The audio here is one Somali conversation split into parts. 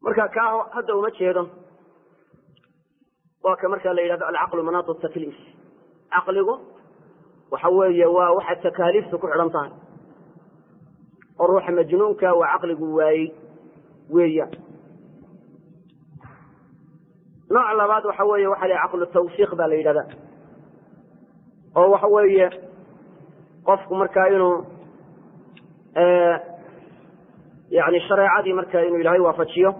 marka kaa hadda uma jeedo waa ka marka la yidhahdo alcaqlu manaatu takliif caqligu waxa weeye waa waxa takaaliifta ku xidhan tahay oo ruuxa majnuunka waa caqligu waayey weeyaan nooc labaad waxa weeye waxa la caqlu tawfiiq baa la yidhahda oo waxa weeye qofku markaa inuu yani shareecadii marka inuu ilaahay waafajiyo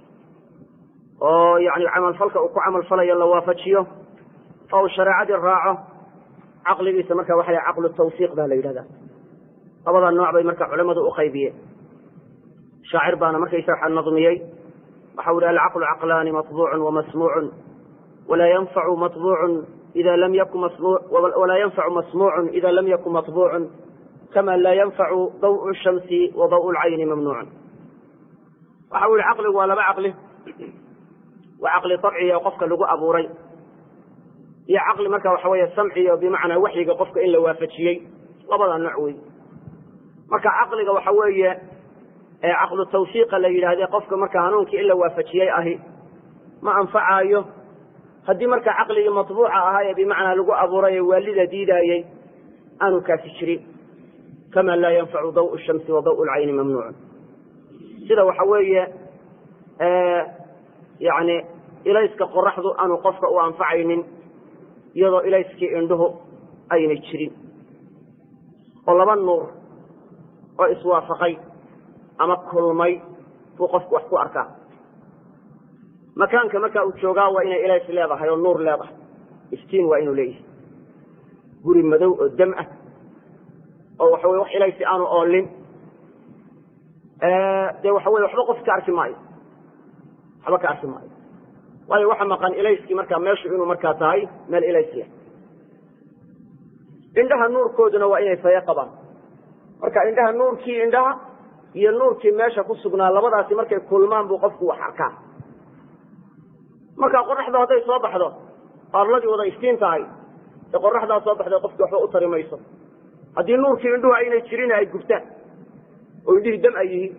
oo yani camalfalka uu ku camalfalayo la waafajiyo oo uu shareecadii raaco caqligiisa marka waxa la caqlu tawfiiq baa la yidhahda labada nooc bay marka culamadu uqaybiyeen shaacir baana markaysa waxa nadmiyey waxau ihi alcaqlu caqlaani maطbuucu wamasmuucu walaa yanfacu maطbuucu ida lam yakun walaa yanfacu masmuucu ida lam yakun maطbuucu kama laa yanfacu daw shamsi wa daw lcayni mamnuucun waxa u yihi caqligu waa laba caqli waa caqli طabciya oo qofka lagu abuuray iyo caqli marka waxa weeye samciya bimacnaa waxyiga qofka in la waafajiyey labada nooc wey marka caqliga waxa weeye caqlu tawfiiqa la yidhaahde qofka marka hanuunkii in la waafajiyey ahi ma anfacaayo haddii marka caqligii maطbuuca ahaa ee bimacnaa lagu abuuray ee waalida diidaayey aanu kaasi jirin kama laa yanfacu daw shamsi wa daw lcayni mamnuucun sida waxa weeye yani ilayska qoraxdu aanu qofka u anfacaynin iyadoo ilayskii indhuhu aynay jirin oo laba nuur oo iswaafaqay ama kulmay buu qofku wax ku arkaa makaanka marka uu joogaa waa inay ilays leedahay oo nuur leedahay iftiin waa inuu leeyahay guri madow oo dam ah oo waxa weye wax ilaysi aanu oolin dee waxa weye waxba qof ka arki maayo waxba ka arki maayo waayo waxa maqan ilayskii markaa meeshu inuu markaa tahay meel ilays leh indhaha nuurkooduna waa inay faye qabaan marka indhaha nuurkii indhaha iyo nuurkii meesha ku sugnaa labadaasi markay kulmaan buu qofku wax arkaa marka qoraxdu hadday soo baxdo arladii wada iftiin tahay ee qoraxdaa soo baxday qofki waxba u tari mayso haddii nuurkii indhuhu aynay jirin ay gubtaan oo indhihii dam ay yihiin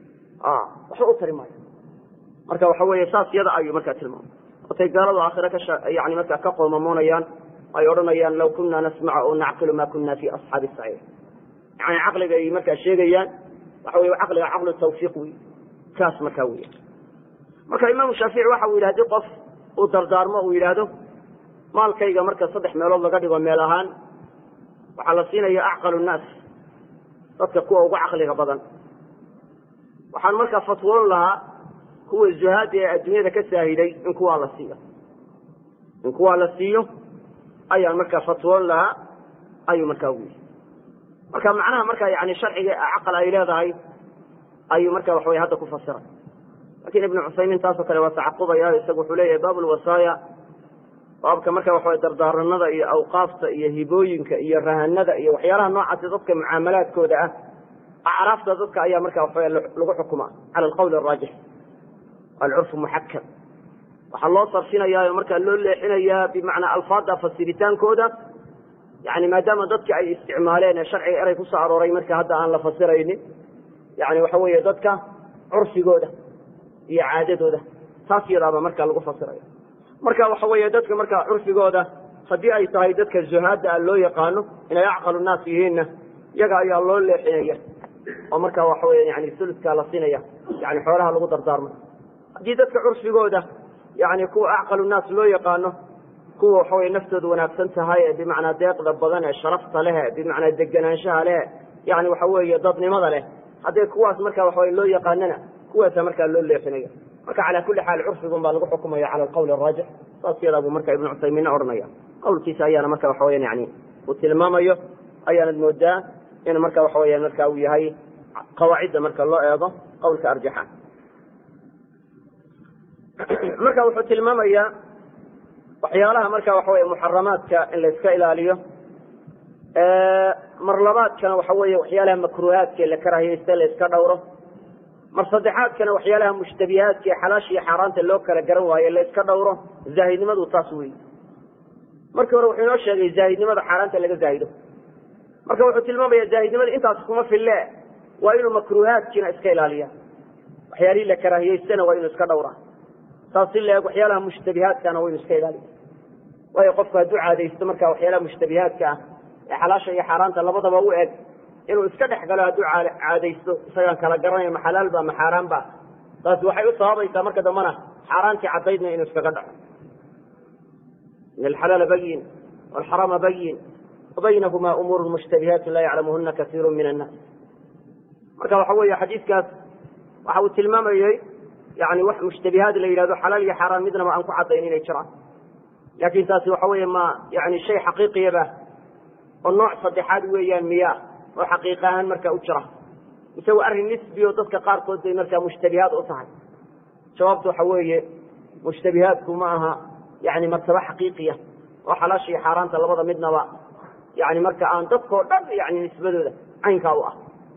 waxba u tari maayo marka waxa weeye saas yada ayuu markaa tilmaamay watay gaaladu aakhire ka yani markaa ka qoomamoonayaan ay odhanayaan law kunna nasmaca oo nacqilu ma kunna fi asxaabi saciir yani caqliga ay markaa sheegayaan waxa wey caqliga caqlu tawfiiq wey kaas markaa wey marka imaamu shaafici waxa uu yidhi hadii qof uu dardaarmo uu yidhaahdo maalkayga marka saddex meelood laga dhigo meel ahaan waxaa la siinaya acqalu nnaas dadka kuwa ugu caqliga badan waxaan markaa fatwoon lahaa kuwa zuhaada ee adduunyada ka saahiday in kuwaa la siiyo in kuwaa la siiyo ayaan markaa fatwoon lahaa ayuu markaa u yidhi marka macnaha marka yani sharciga caqal ay leedahay ayuu marka waxa wey hadda ku fasiray lakin ibnu cusaymiin taasoo kale waa tacaqubaya isagu wuxuu leeyahay baab lwasaaya baabka marka waxa wey dardaaranada iyo awqaafta iyo hibooyinka iyo rahanada iyo waxyaalaha noocaasi dadka mucaamalaadkooda ah acraafta dadka ayaa marka waxa lagu xukuma cala alqawl araajix alcurfu muxakam waxaa loo sarfinayaa oo markaa loo leexinayaa bimacnaa alfaada fasiritaankooda yani maadaama dadki ay isticmaaleen ee sharciga eray kusoo arooray marka hadda aan la fasiraynin yani waxa weeye dadka curfigooda iyo caadadooda taas yadaaba marka lagu fasiraya marka waxa weeye dadka marka curfigooda haddii ay tahay dadka zuhaada a loo yaqaano inay acqalu naas yihiinna iyaga ayaa loo leexinaya oo marka waxa wey yani suludkaa la siinaya yani xoolaha lagu dardaarmay haddii dadka curfigooda yani kuwa acqalu naas loo yaqaano kuwa waxa wey naftooda wanaagsan tahay ee bimacnaa deeqda badan ee sharafta leh bimacnaa deganaanshaha leh yani waxa weeye dadnimada leh hadday kuwaas marka waxawe loo yaqaanana kuwaasa markaa loo leexinaya marka calaa kulli xaal curfigun baa lagu xukumaya cala alqawl araajix saas yadaa buu marka ibnu cuthaymiinna odhanaya qawlkiisa ayaana marka waxa weyan yani uu tilmaamayo ayaanad moodaa in marka waxa weya marka uu yahay qawaacidda marka loo eego qawlka arjaxa marka wuxuu tilmaamayaa waxyaalaha marka waxa wey muxaramaadka in la iska ilaaliyo mar labaadkana waxa weeye waxyaalaha makruuhaadka la karaahiyeysta la iska dhowro mar saddexaadkana waxyaalaha mushtabihaadka ee xalaasha iyo xaaraanta loo kala garan waayo la iska dhowro zaahidnimadu taas wey markii hore wuxuu inoo sheegay zaahidnimada xaaraanta laga zaahido marka wuxuu tilmaamaya zaahidnimada intaas kuma fille waa inuu makruuhaadkiina iska ilaaliya waxyaalihii la karaahiyeystana waa inuu iska dhowraa saas si laeg waxyaalaha mushtabihaadkana waa inu iska ilaaliya waayo qofku hadduu caadaysto marka waxyaalaha mushtabihaadka ah ee xalaasha iyo xaaraanta labadaba u eg inuu iska dhex galo hadduu caadaysto isagaan kala garanayo ma xalaal ba ma xaaraan ba taasi waxay u sababaysaa marka dambana xaaraantii caddaydna inuu iskaga dhaco in alxalaala bayin walxaraama bayin wabaynahuma umuuru mushtabihaatu laa yaclamuhuna kasiiru min annaas marka waxa weeye xadiidkaas waxa uu tilmaamayey yani wax mushtabihaad la yidhahdo xalaal iyo xaaraan midnaba aan ku caddayn inay jiraan laakin taasi waxa weeye ma yani shay xaqiiqiyaba oo nooc saddexaad weeyaan miya oo xaqiiq ahaan marka u jira mise waa arrin nisbi oo dadka qaarkood bay markaa mushtabihaad u tahay jawaabtu waxa weeye mushtabihaadku ma aha yani martaba xaqiiqiya oo xalaasha iyo xaaraanta labada midnaba yani marka aan dadkao dhan yani nisbadooda caynkaa u ah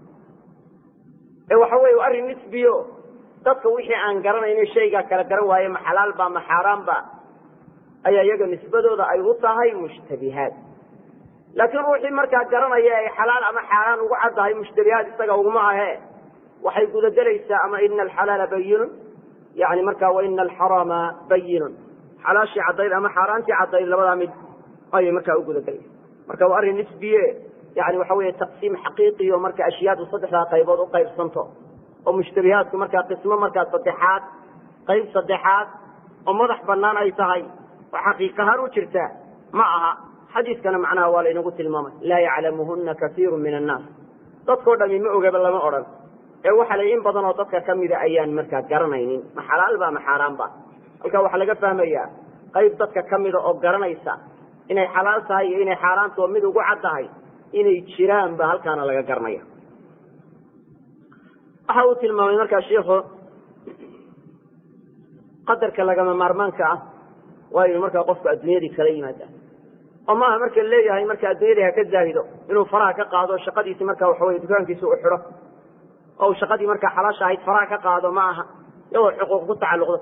ee waxa weye waa arrin nisbiyo dadka wixii aan garanayno shaygaa kala garan waaye ma xalaal ba ma xaaraan ba ayaa iyaga nisbadooda ay u tahay mushtabihaad laakiin ruuxii markaa garanaya ay xalaal ama xaaraan ugu caddahay mushtabihaad isaga uguma ahe waxay gudagelaysaa ama ina alxalaala bayinun yani marka wa ina alxarama bayinun xalaashii caddayd ama xaaraantii caddayd labadaa mid ayay markaa u gudagelaysa marka waa arrin nisbiye yani waxa weeye taqsiim xaqiiqiyo marka ashyaadu saddexdaa qaybood u qaybsanto oo mushtabihaadku markaa qismo markaa saddexaad qayb saddexaad oo madax banaan ay tahay oo xaqiiqahaan u jirta ma aha xadiiskana macnaha waa laynagu tilmaamay laa yaclamuhuna kaiiru min annaas dadkao dhami ma ogaba lama odhan ee waxa la in badan oo dadka kamida ayaan markaa garanaynin ma xalaal ba ma xaaraan ba halkaa waxaa laga fahmayaa qayb dadka kamida oo garanaysa inay xalaal tahay iyo inay xaaraantao mid ugu cad tahay inay jiraan ba halkaana laga garanaya waxa uu tilmaamay markaa shiikhu qadarka lagama maarmaanka ah waa inu markaa qofku adduunyadii kala yimaada oo maaha marka leeyahay marka adduunyadii ha ka zaahido inuu faraha ka qaado shaqadiisi marka waxaweye dukaankiisa u xidho oo shaqadii markaa xalaasha ahayd faraha ka qaado ma aha iyadoo xuquuq ku tacalluqdo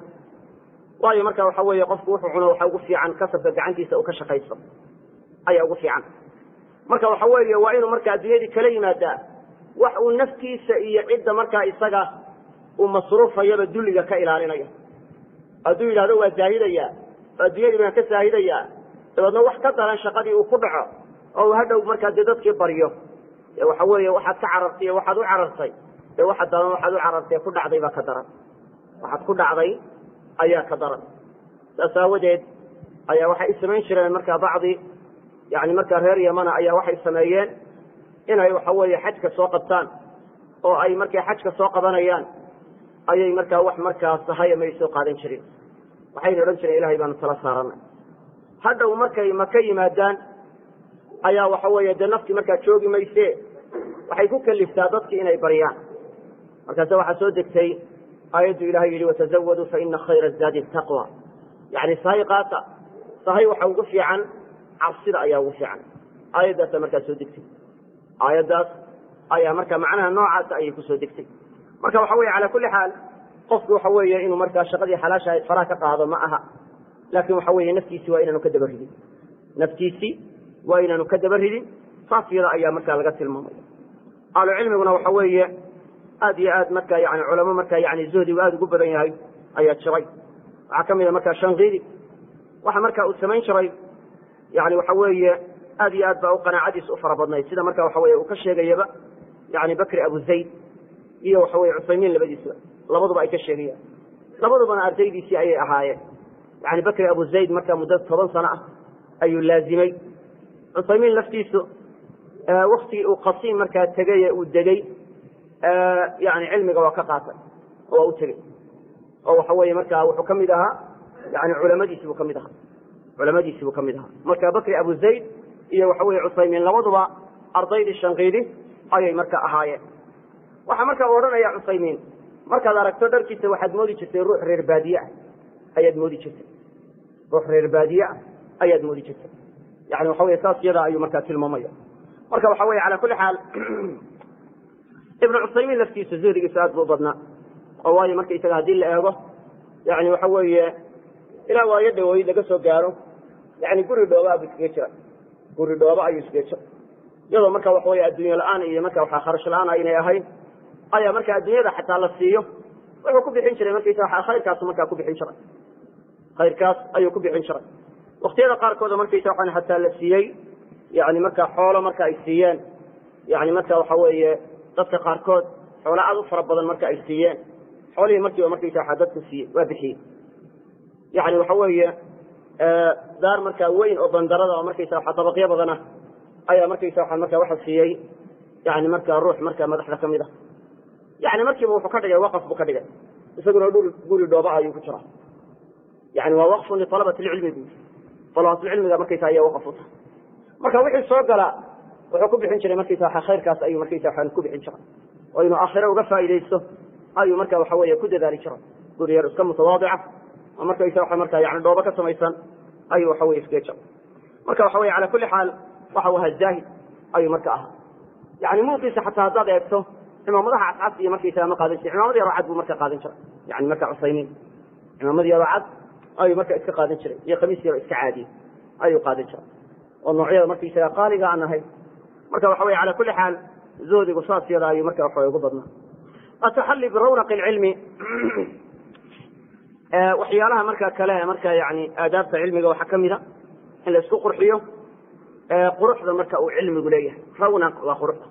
waayo marka waxa weeye qofku wuxuu cuno waxa ugu fiican kasabka gacantiisa uu ka shaqaysto ayaa ugu fiican marka waxa weeye waa inuu marka adduunyadii kala yimaadaa wax uu naftiisa iyo cidda markaa isaga uu masruufayaba dulliga ka ilaalinayo hadduu yidhahdo waa zaahidaya oo adduunyadii baan ka zaahidayaa dabeedna wax ka daran shaqadii uu ku dhaco oo uu hadhow markaa dee dadkii baryo dee waxa weeye waxaad ka carartay iyo waxaad u carartay dee waxa daran waxaad u carartay ku dhacday baa ka daran waxaad ku dhacday ayaa ka daran saas aawadeed ayaa waxay samayn jireen markaa bacdi yani markaa reer yamana ayaa waxay sameeyeen inay waxa weeye xajka soo qabtaan oo ay markay xajka soo qabanayaan ayay markaa wax markaa sahaya may soo qaadan jirin waxayna odhan jireen ilahay baanu tala saaranay hadhow markay maka yimaadaan ayaa waxa weeye dee naftii markaa joogi mayse waxay ku kaliftaa dadkii inay baryaan markaase waxaa soo degtay aayaddu ilahay yihi watazawaduu faina khayra zaadi taqwa yani sahay qaata sahay waxa ugu fiican cabsida ayaa ugu fiican aayaddaasa markaa soo degtay aayaddaas ayaa marka macnaha noocaasa ayay kusoo degtay marka waxa weye cala kulli xaal qofku waxa weeye inuu markaa shaqadii xalaasha ahayd faraha ka qaado ma aha laakin waxa weeye naftiisi waa inaanu ka daba ridin naftiisii waa inaanu ka daba ridin saas yada ayaa markaa laga tilmaamaya ahlu cilmiguna waxa weeye aad iyo aad marka yani culamo markaa yani zuhdigu aada ugu badan yahay ayaa jiray waxaa ka mida markaa shankiidi waxa marka uu samayn jiray yani waxa weeye aad iyo aad baa u qanaacadiis u fara badnayd sida marka waxa weye uu ka sheegayaba yani bakri abu zayd iyo waxa weye cusaymiin labadiisba labaduba ay ka sheegayaan labadubana ardaydiisii ayay ahaayeen yani bakri abu zayd markaa muddo toban sano ah ayuu laazimay cusaymiin laftiisu waktigii uu qasiim markaa tegay ee uu degey yani cilmiga waa ka qaatay oo waa u tegey oo waxa weeye markaa wuxuu ka mid ahaa yani culamadiisi buu ka mid ahaa culamadiisi buu ka mid ahaa marka bakri abu zayd iyo waxa weye cusaymiin labaduba ardaydii shankiidi ayay marka ahaayeen waxaa marka u odhanaya cusaymiin markaad aragto dharkiisa waxaad moodi jirtay ruux reer baadiye ah ayaad moodi jirtay ruux reer baadiye ah ayaad moodi jirtay yani waxa weye saas yadaa ayuu markaa tilmaamaya marka waxa weye cala kulli xaal ibnu cusaymiin laftiisa zuhrigiisa aad bu u badnaa oo waayo marka isaga haddii la eego yani waxa weeye ilaa waayo dhawoyd laga soo gaaro yani guri dhooba buu iskaga jira guri dhooba ayuu iskaga jira iyadoo marka waxa weye adduunye la-aan iyo marka waxa kharash la-aan aynay ahayn ayaa marka adduunyada xataa la siiyo wuxuu ku bixin jiray markaysa waa khayrkaasu markaa ku bixin jiray khayrkaas ayuu ku bixin jiray waktiyada qaarkooda markaysa waxaan hataa la siiyey yani markaa xoolo marka ay siiyeen yani marka waxa weeye dadka qaarkood xoolo aad u fara badan marka ay siiyeen xoolihii markiiba markaysa waa dadka siiyey waa bixiyey yani waxa weeye daar markaa weyn oo bandarada oo markaysa waa dabaqyo badan ah ayaa markaysa waa markaa waxa siiyey yani markaa ruux markaa madaxda kamid ah yani markiiba wuxuu ka dhigay waqaf buu ka dhigay isaguna dhul guri dhooba ayuu ku jiraa yani waa waqfun lialabati lcilmi bu alabatulcilmiga markaysa ayaa waqaf u tahay marka wixii soo gala wuxuu ku bixin jiray markaysa waa khayrkaas ayuu markaysa waxaan ku bixin jiray oo inuu aakhiro uga faa'iidaysto ayuu marka waxa weeye ku dadaali jiray guri yar iska mutawaadica oo markaysa waxa markaa yani dhoobo ka samaysan ayuu waxa weye iskaga jiray marka waxa weye cala kulli xaal waxa uu ahaa zaahid ayuu marka ahaa yani muuqiisa xataa haddaad eegto cimaamadaha cadcad iyo markaysaga ma qaadan jiray cimaamad yaroo cad buu marka qaadan jiray yani marka cusaymiin cimaamad yaroo cad ayuu marka iska qaadan jiray iyo khamiis yaroo iska caadiye ayuu qaadan jiray oo noocyada markaysaga qaaliga aan ahay marka waxa weye cala kulli xaal zoodigu saas yada ayuu marka waxa ugu badnaa ataxalli birawnak lcilmi waxyaalaha marka kale marka yani aadaabta cilmiga waxaa kamida in la isku qurxiyo quruxda marka uu cilmigu leeyahay rawnaq waa quruxda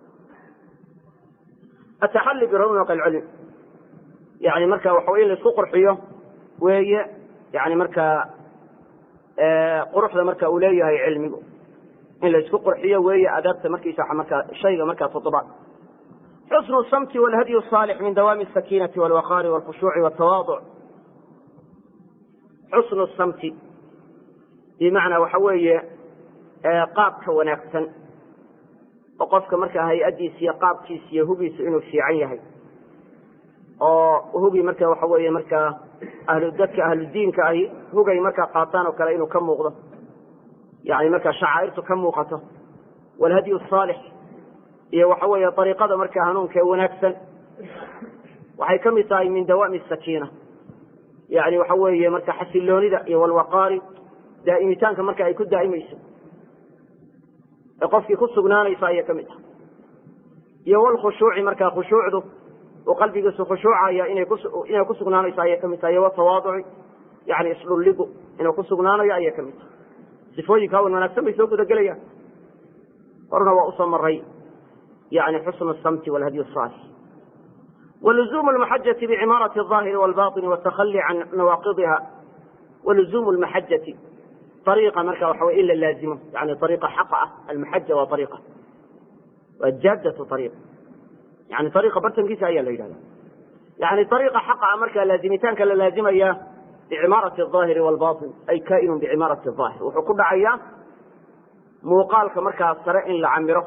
ataxalli birawnak alcilm yani marka waxa in la isku qurxiyo weeye yani markaa quruxda marka uu leeyahay cilmigu in la isku qurxiyo weeye adaabta markiisa markaa shayga markaa todobaad xusnu samti walhadyu saalix min dawaami asakiinati walwaqaari walkhushuuci waltawaaduc xusnu samti bimacnaa waxa weeye qaabka wanaagsan oo qofka markaa hay-adiisa iyo qaabkiisa iyo hugiisa inuu fiican yahay oo hugi marka waxa weeye markaa ahlu dadka ahludiinka ahi hugay markaa qaataan oo kale inuu ka muuqdo yani markaa shacaa'irtu ka muuqato walhadyu saalix iyo waxa weeye ariiqada markaa hanuunka ee wanaagsan waxay ka mid tahay min dawaami sakiina yani waxa weeye marka xasiloonida iyo walwaqaari daa'imitaanka marka ay ku daa'imayso ee qofkii ku sugnaanaysa ayay ka mid tahay iyo walkhushuuci markaa khushuucdu uu qalbigiisu khushuucaya inay inay ku sugnaanayso ayay ka mid tahay iyo watawaaduci yani isdhulligu inuu ku sugnaanayo ayay ka mid tahay sifooyinka wan wanaagsan bay soo gudagelayaan horna waa usoo maray yani xusnu samti walhadyu saalix waluzuumu lmaxajati bicimaarati alظaahiri walbaطini watakhali can nawaaqidiha waluzuumu lmaxajati ariiqa marka waxa wey in la laazimo yani ariiqa xaqa ah almaxaja waa ariiqa waa jaadatu ariiq yani ariiqa bartankiisa ayaa la yidhahda yani ariiqa xaqa ah markaa laazimitaanka la laazimaya bicimaarati aahiri walbain ay kainun bicimaarati aahir wuxuu ku dhacayaa muuqaalka markaa sare in la camiro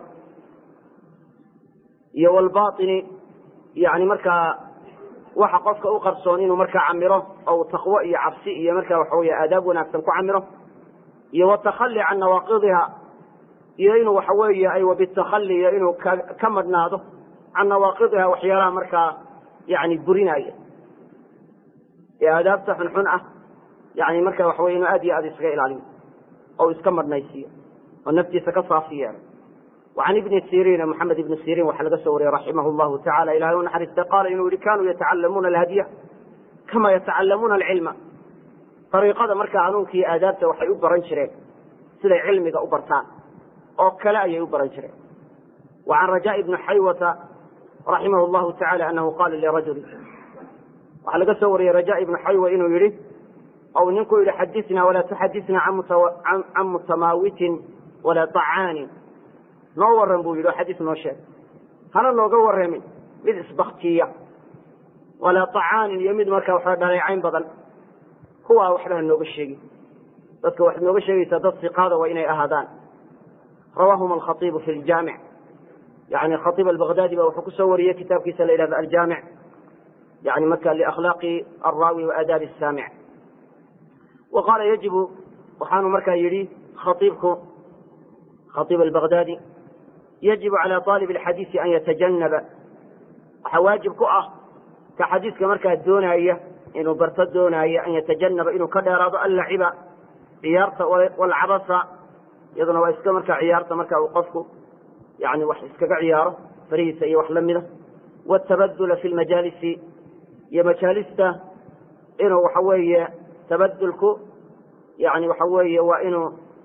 iyo walbaini yani markaa waxa qofka u qarsoon inuu markaa camiro oo taqwo iyo cabsi iyo markaa waxa wey aadaab wanaagsan ku camiro iyo watakhali can nawaaqidiha iyo inuu waxa weeye ay wabitakhali iyo inuu ka madhnaado can nawaaqidiha waxyaalaha markaa yani burinaya ee aadaabta xunxun ah yani marka waxa wey inuu aad iyo aad isaga ilaaliyo oo iska madhnaysiiyo oo naftiisa ka saafi yeelo وعن بن سيrيn محamed بن سيrيn waxaa laga soo wariyey raximah الlahu taعala ilahay u naxariista qaala inuu yihi kanuu yatacalamuuna alhadya kama yatacalamuuna alcilma ariiqada markaa hanuunka iyo aadaabta waxay u baran jireen siday cilmiga u bartaan oo kale ayay u baran jireen وعan rajاء بni xaywata raximah الlahu taعala anahu qala lirajuli waxaa laga soo wariyey rajاء ibnu xaywa inuu yihi ou ninku yihi xadina walaa tuxadina can mutamaawitin walaa طacaanin noo waran buu yidhi oo xadiis noo sheeg hana nooga warramin mid isbaktiya walaa طacaanin iyo mid markaa waxa dhaleecayn badan kuwaa waxba ha nooga sheegin dadka waxaad nooga sheegaysaa dad siqaada waa inay ahaadaan rawaahuma alkhaibu fi ljaamic yani khaiib albaghdadi ba wuxuu kusoo wariyey kitaabkiisa la yidhahdo aljaamic yani marka liakhlaaqi alraawi wa aadaabi asaamic wa qaala yajibu waxaanu markaa yidhi khaiibku khaiib albaghdadi yajibu calى aalib اxadiisi an yatajanaba waxaa waajib ku ah ka xadiiska markaa doonaya inuu barto doonaayo an yatajanaba inuu ka dheeraado allaciba ciyaarta walcabasa iyaduna waa iska markaa ciyaarta marka uu qofku yani wax iskaga ciyaaro farihiisa iyo wax lamida wاtabadula fi lmajaalisi iyo majaalista inuu waxa weeye tabadulku yani waxa weeye waa inuu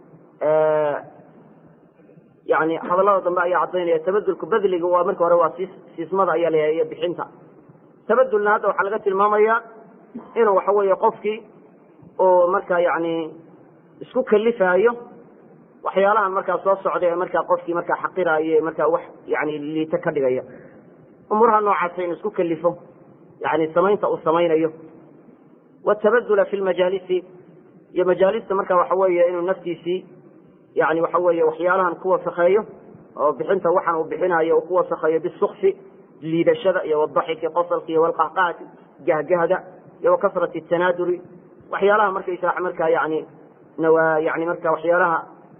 yani hadallada dambe ayaa caddaynaya tabadulku badliga waa marka hore waa siis siismada ayaa la iyo bixinta tabadulna hadda waxaa laga tilmaamaya inuu waxa weeye qofkii oo markaa yani isku kalifaayo waxyaalahan markaa soo socda ee markaa qofkii markaa xaqiraayo markaa wax yani liito ka dhigaya umuuraha noocaasa inuu isku kalifo yani samaynta uu samaynayo watabadula fi lmajaalisi iyo majaalista marka waxa weeye inuu naftiisii yani waxa weeye waxyaalahan ku wasakheeyo oo bixinta waxaan uu bixinayo uu ku wasakheeyo bisukfi liidashada iyo wadaxiki qosalka iyo walqahqahati gahgahda iyo wakasrati tanaaduri waxyaalaha markaysaa markaa yani nawa yani marka waxyaalaha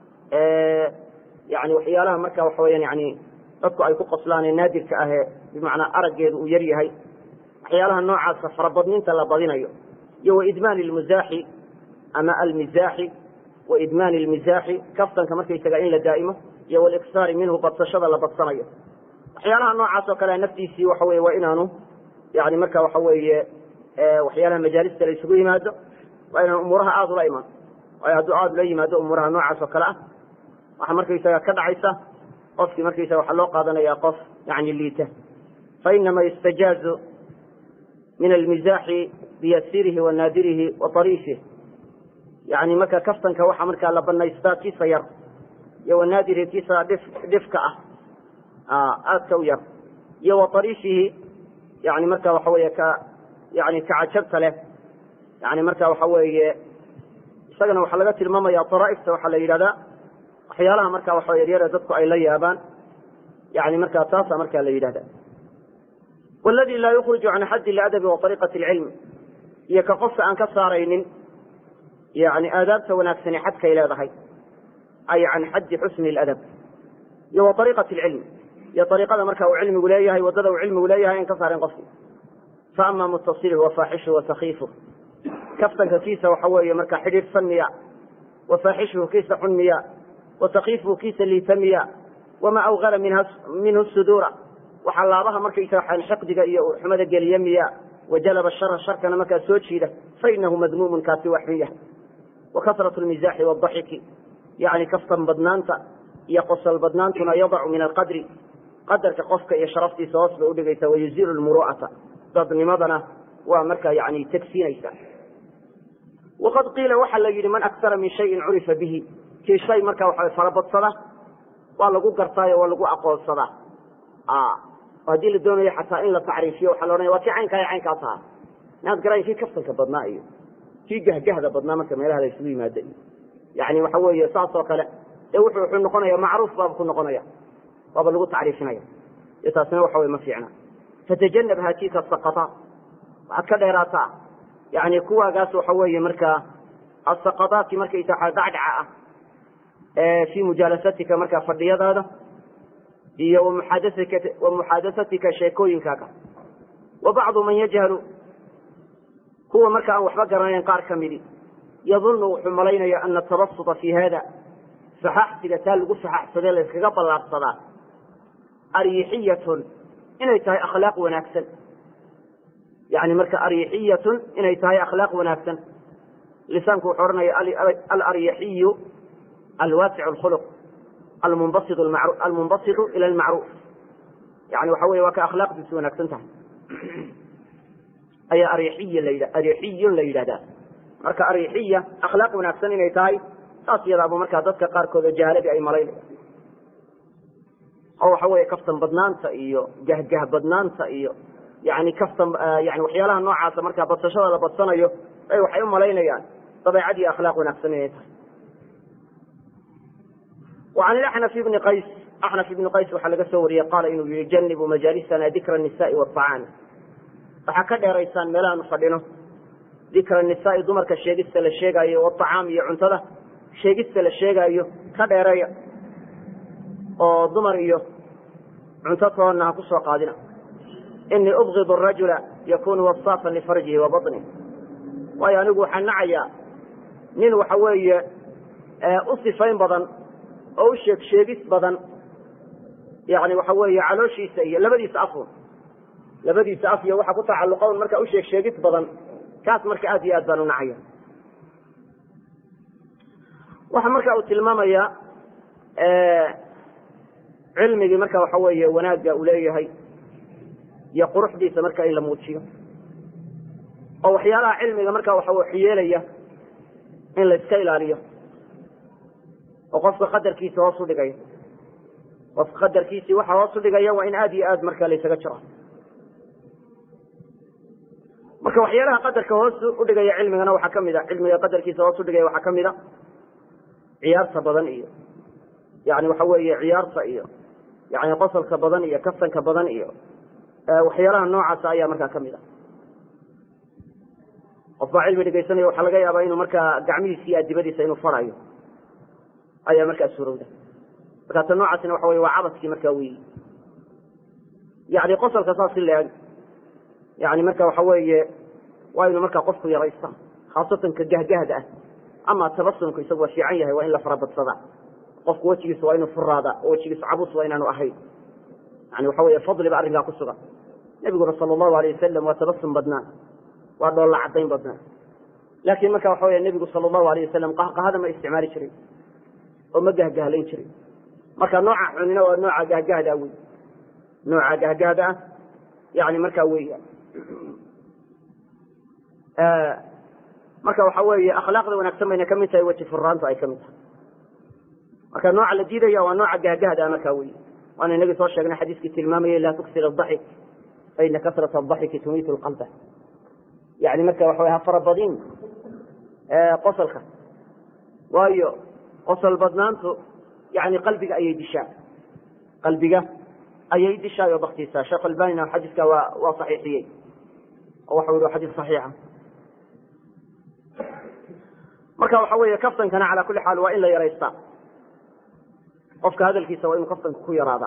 yani waxyaalaha marka waxa weyan yani dadku ay ku qoslaan ee naadirka ahee bimacnaa araggeedu uu yar yahay waxyaalaha noocaasa farabadninta la badinayo iyo waidmaan lmuzaaxi ama almizaaxi waidmaan lmizaaxi kaftanka markaysaga in la daa'imo iyo waliksaari minhu badsashada la badsanayo waxyaalaha noocaas oo kale naftiisii waxa weye waa inaanu yani marka waxa weeye waxyaalaha majaalista la isugu yimaado waa inaan umuuraha aada ula imaan waayo hadduu aada ula yimaado umuuraha noocaas oo kale ah waxaa markaysaga ka dhacaysa qofkii markaysaga waxaa loo qaadanaya qof yani liita fainama yustajaazu min almizaaxi biyasirihi wa naadirihi wa ariifih yani marka kaftanka waxaa markaa la banaystaa kiisa yar iyo wanaadirihi kiisa dhif dhifka ah aadka u yar iyo wa ariifihi yani marka waxa weeye ka yani kacajabta leh yani marka waxa weeye isagana waxaa laga tilmaamaya daraaifta waxaa la yidhahdaa waxyaalaha marka waxa yaryare dadku ay la yaabaan yani marka taasa marka la yidhahda wladi laa yukriju can xaddi ladabi wa ariiqati lcilm iyo ka qofka aan ka saaraynin yani aadaabta wanaagsani xadkay leedahay ay can xaddi xusni ladab iyo wa ariiqati lcilm iyo ariiqada marka uu cilmigu leeyahay wadada uu cilmigu leeyahay an ka saaren qofki faama mutasiluhu wa faaxishuhu wa sakiifuh kaftanka kiisa waxa weeye marka xidhiidhsan miya wa faaxishuhu kiisa xun miya wa sakiifuhu kiisa liita miya wamaa awgala minhu suduura waxaa laabaha markaysa xiqdiga iyo xumada geliye miya wajalaba shara sharkana markaa soo jiida fainahu madmuumun kaasi waa xun yahay wa kasratu lmizaaxi wadaxiki yani kaftan badnaanta iyo qosol badnaantuna yadacu min alqadri qadarka qofka iyo sharaftiisa hoos bay udhigaysa wayuziilu lmuru'ata dadnimadana waa markaa yani tegsiinaysa waqad qiila waxaa la yidhi man aktara min shayin curifa bihi kii shay markaa waxa farabadsada waa lagu gartaayo waa lagu aqoonsadaa haddii la doonayo xataa in la tacriifiyo waxaa la odhanaya waa kii caynkaa caynkaas ahaa inaad garan kii kaftanka badnaa iyo kii gahgahda badnaa marka meelaha la isugu yimaada iyo yani waxa weeye saas oo kale ee wuxuu wuxuu noqonaya macruuf baaba ku noqonaya waaba lagu tacriifinaya iyo taasina waxa wey ma fiicna fatajanab haatiika asaqataa waxaad ka dheeraataa yani kuwaagaas waxa weeye markaa asaqadaadki markaysa dhacdhaca ah fii mujaalasatika markaa fadhiyadaada iyo wa muxaadasatika sheekooyinkaaga wa bacdu man yajhalu kuwa marka aan waxba garanayn qaar ka midi yadunnu wuxuu malaynaya ana atabasuta fi hada faxaxsiga taa lagu faxaxsadee la yskaga ballaarsadaa aryixiyatun inay tahay akhlaaq wanaagsan yani marka aryixiyatun inay tahay akhlaaq wanaagsan lisaanku wuxuu odhanaya alaryixiyu alwaasic lkhuluq almunbasitu ila almacruuf yani waxa wey waa ka akhlaaqdiisu wanaagsan tahay ayaa aryixiy la aryixiyun la yidhahdaa marka aryixiya akhlaaq wanaagsan inay tahay saas iyadaaba markaa dadka qaarkood oo jahaaladii ay malaynaya oo waxa weeye kaftan badnaanta iyo gahgah badnaanta iyo yani kaftan yani waxyaalaha noocaasa markaa badsashada la badsanayo ay waxay u malaynayaan dabeecad iyo akhlaaq wanaagsan inay tahay وعن الأحنف بن qays أxنف بن qays waxaa laga soo wariyey qaala inuu yihi janibuu majaalisana dikra النisaaءi والطacaami waxaa ka dheeraysaan meelahaanu fadhino dikra الnisaa'i dumarka sheegista la sheegaayo والطacaam iyo cuntada sheegista la sheegaayo ka dheereeya oo dumar iyo cunto toonna ha ku soo qaadina inii ubغid الrajula yakunu waصاafا lifarjihi wa baطnih waayo anigu waxaan nacayaa nin waxa weeye u sifayn badan oo u sheeg sheegis badan yani waxa weeye calooshiisa iyo labadiisa afun labadiisa af iyo waxa ku tacalluqa un marka u sheeg sheegid badan kaas marka aad iyo aad baan u nacaya waxa marka uu tilmaamaya cilmigii marka waxa weeye wanaagga uu leeyahay iyo quruxdiisa marka in la muujiyo oo waxyaalaha cilmiga marka waxa waxyeelaya in la iska ilaaliyo oo qofka qadarkiisa hoos u dhigaya qofka qadarkiisii waxa hoos u dhigaya waa in aad iyo aad marka laysaga jiro marka waxyaalaha qadarka hoos u dhigaya cilmigana waxaa kamid a cilmiga qadarkiisa hoos u dhigaya waxaa kamid a ciyaarta badan iyo yani waxa weeye ciyaarta iyo yani qosolka badan iyo kasanka badan iyo waxyaalaha noocaasa ayaa markaa kamid a qof baa cilmi dhegaysanaya waxaa laga yaabaa inuu markaa gacmihiisa iyo adibadiisa inuu farayo ayaa markaa suurowda markaata noocaasina waxa wey waa cabadkii markaa weyi yani qosolka saas si leeg yani marka waxa weeye waa inuu markaa qofku yaraysta khaasatan ka gahgahda ah ama tabasumku isagu waa fiican yahay waa in la farabadsadaa qofku wejigiisa waa inuu furaada oo wejigiisa cabus waa inaanu ahayn yani waxa wey fadli ba arrinkaa ku sugan nebiguna sala allahu alayh wasalam waa tabasum badnaa waa dhoolla cadayn badnaa laakiin marka waxa wey nebigu sala allahu alayh wasalam qahqahada ma isticmaali jirin oo ma gahgahlayn jirin marka nooca xunina waa nooca gahgahda wey nooca gahgahda ah yani markaa weya marka waxa weeye akhlaaqda wanaagsan bayna kamid tahay weji furaantu ay kamid tahay marka nooca la diidaya waa nooca gahgahda markaa wey waana inagii soo sheegnay xadiiskii tilmaamayay laa tuksir adaxik faina kasrata adaxiki tumiitu lqalba yani marka waxa ha farabadin qosolka waayo qosol badnaantu yani qalbiga ayay dishaa qalbiga ayay dishaay oo baktiisaa sheekh albanina xadiiska waa waa saxiixiyey oo waxau yihi xadiis saxiixa marka waxa weeye kaftankana calaa kulli xaal waa in la yaraystaa qofka hadalkiisa waa inuu kaftanka ku yaraadaa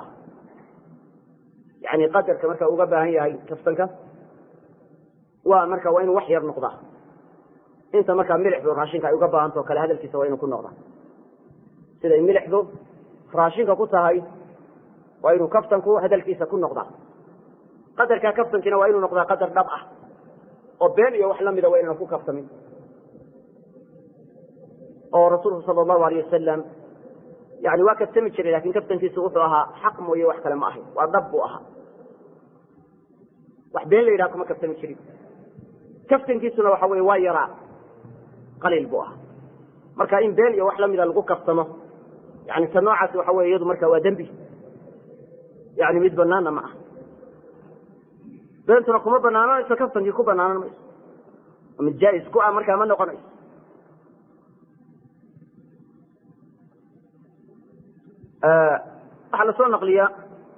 yani qadarka marka uga baahan yahay kaftanka waa marka waa inuu wax yar noqdaa inta markaa milixdu raashinka ay uga baahantao kale hadalkiisa waa inuu ku noqdaa siday milixdu raashinka ku tahay waa inuu kaftanku hadalkiisa ku noqdaa qadarkaa kaftankiina waa inuu noqdaa qadar dhab ah oo been iyo wax lamida waa inaan ku kaftamin oo rasuulku sala allahu alayh wasalam yani waa kaftami jiray lakin kaftankiisu wuxuu ahaa xaq mooye wax kale ma ahayn waa dhab buu ahaa wax been la yidhaha kuma kaftami jirin kaftankiisuna waxa weye waa yaraa qaliil buu ahaa marka in been iyo wax lamida lagu kaftamo yani ta noocaasi waxa weye iyadu marka waa dembi yani mid banaana ma aha beentuna kuma banaananayso kaftankii ku banaanan mayso mid jaa-is ku ah markaa ma noqonayso waxaa lasoo naqliyaa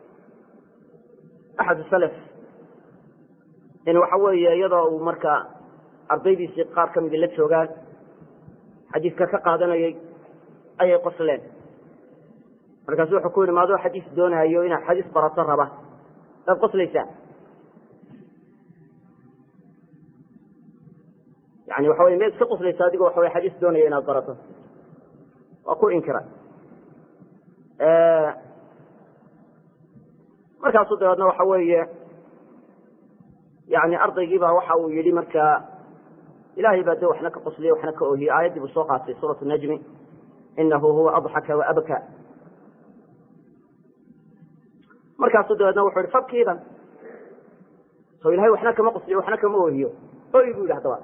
axad salaf in waxa weeye iyadoo uu marka ardaydiisii qaar ka midi la joogaan xadiiska ka qaadanayay ayay qosleen markaasu wuxuu ku yihi maadoo xadiis doonaayo inaad xadiis barato raba waad qoslaysaa yani waxa wey miyaad iska qoslaysaa adigoo waxa wey xadiis doonaya inaad barato waa ku inkira markaasu dabeedna waxa weeye yani ardaygiiba waxa uu yihi marka ilahay baa de waxna ka qosliye waxna ka ohiye aayaddii buu soo qaatay suurat najmi inahu huwa adxaka waabka markaasu dabeedna wuxu yihi fabkiidan so ilahay waxna kama qosliyo waxna kama ohiyo oy bu yidhi hadaba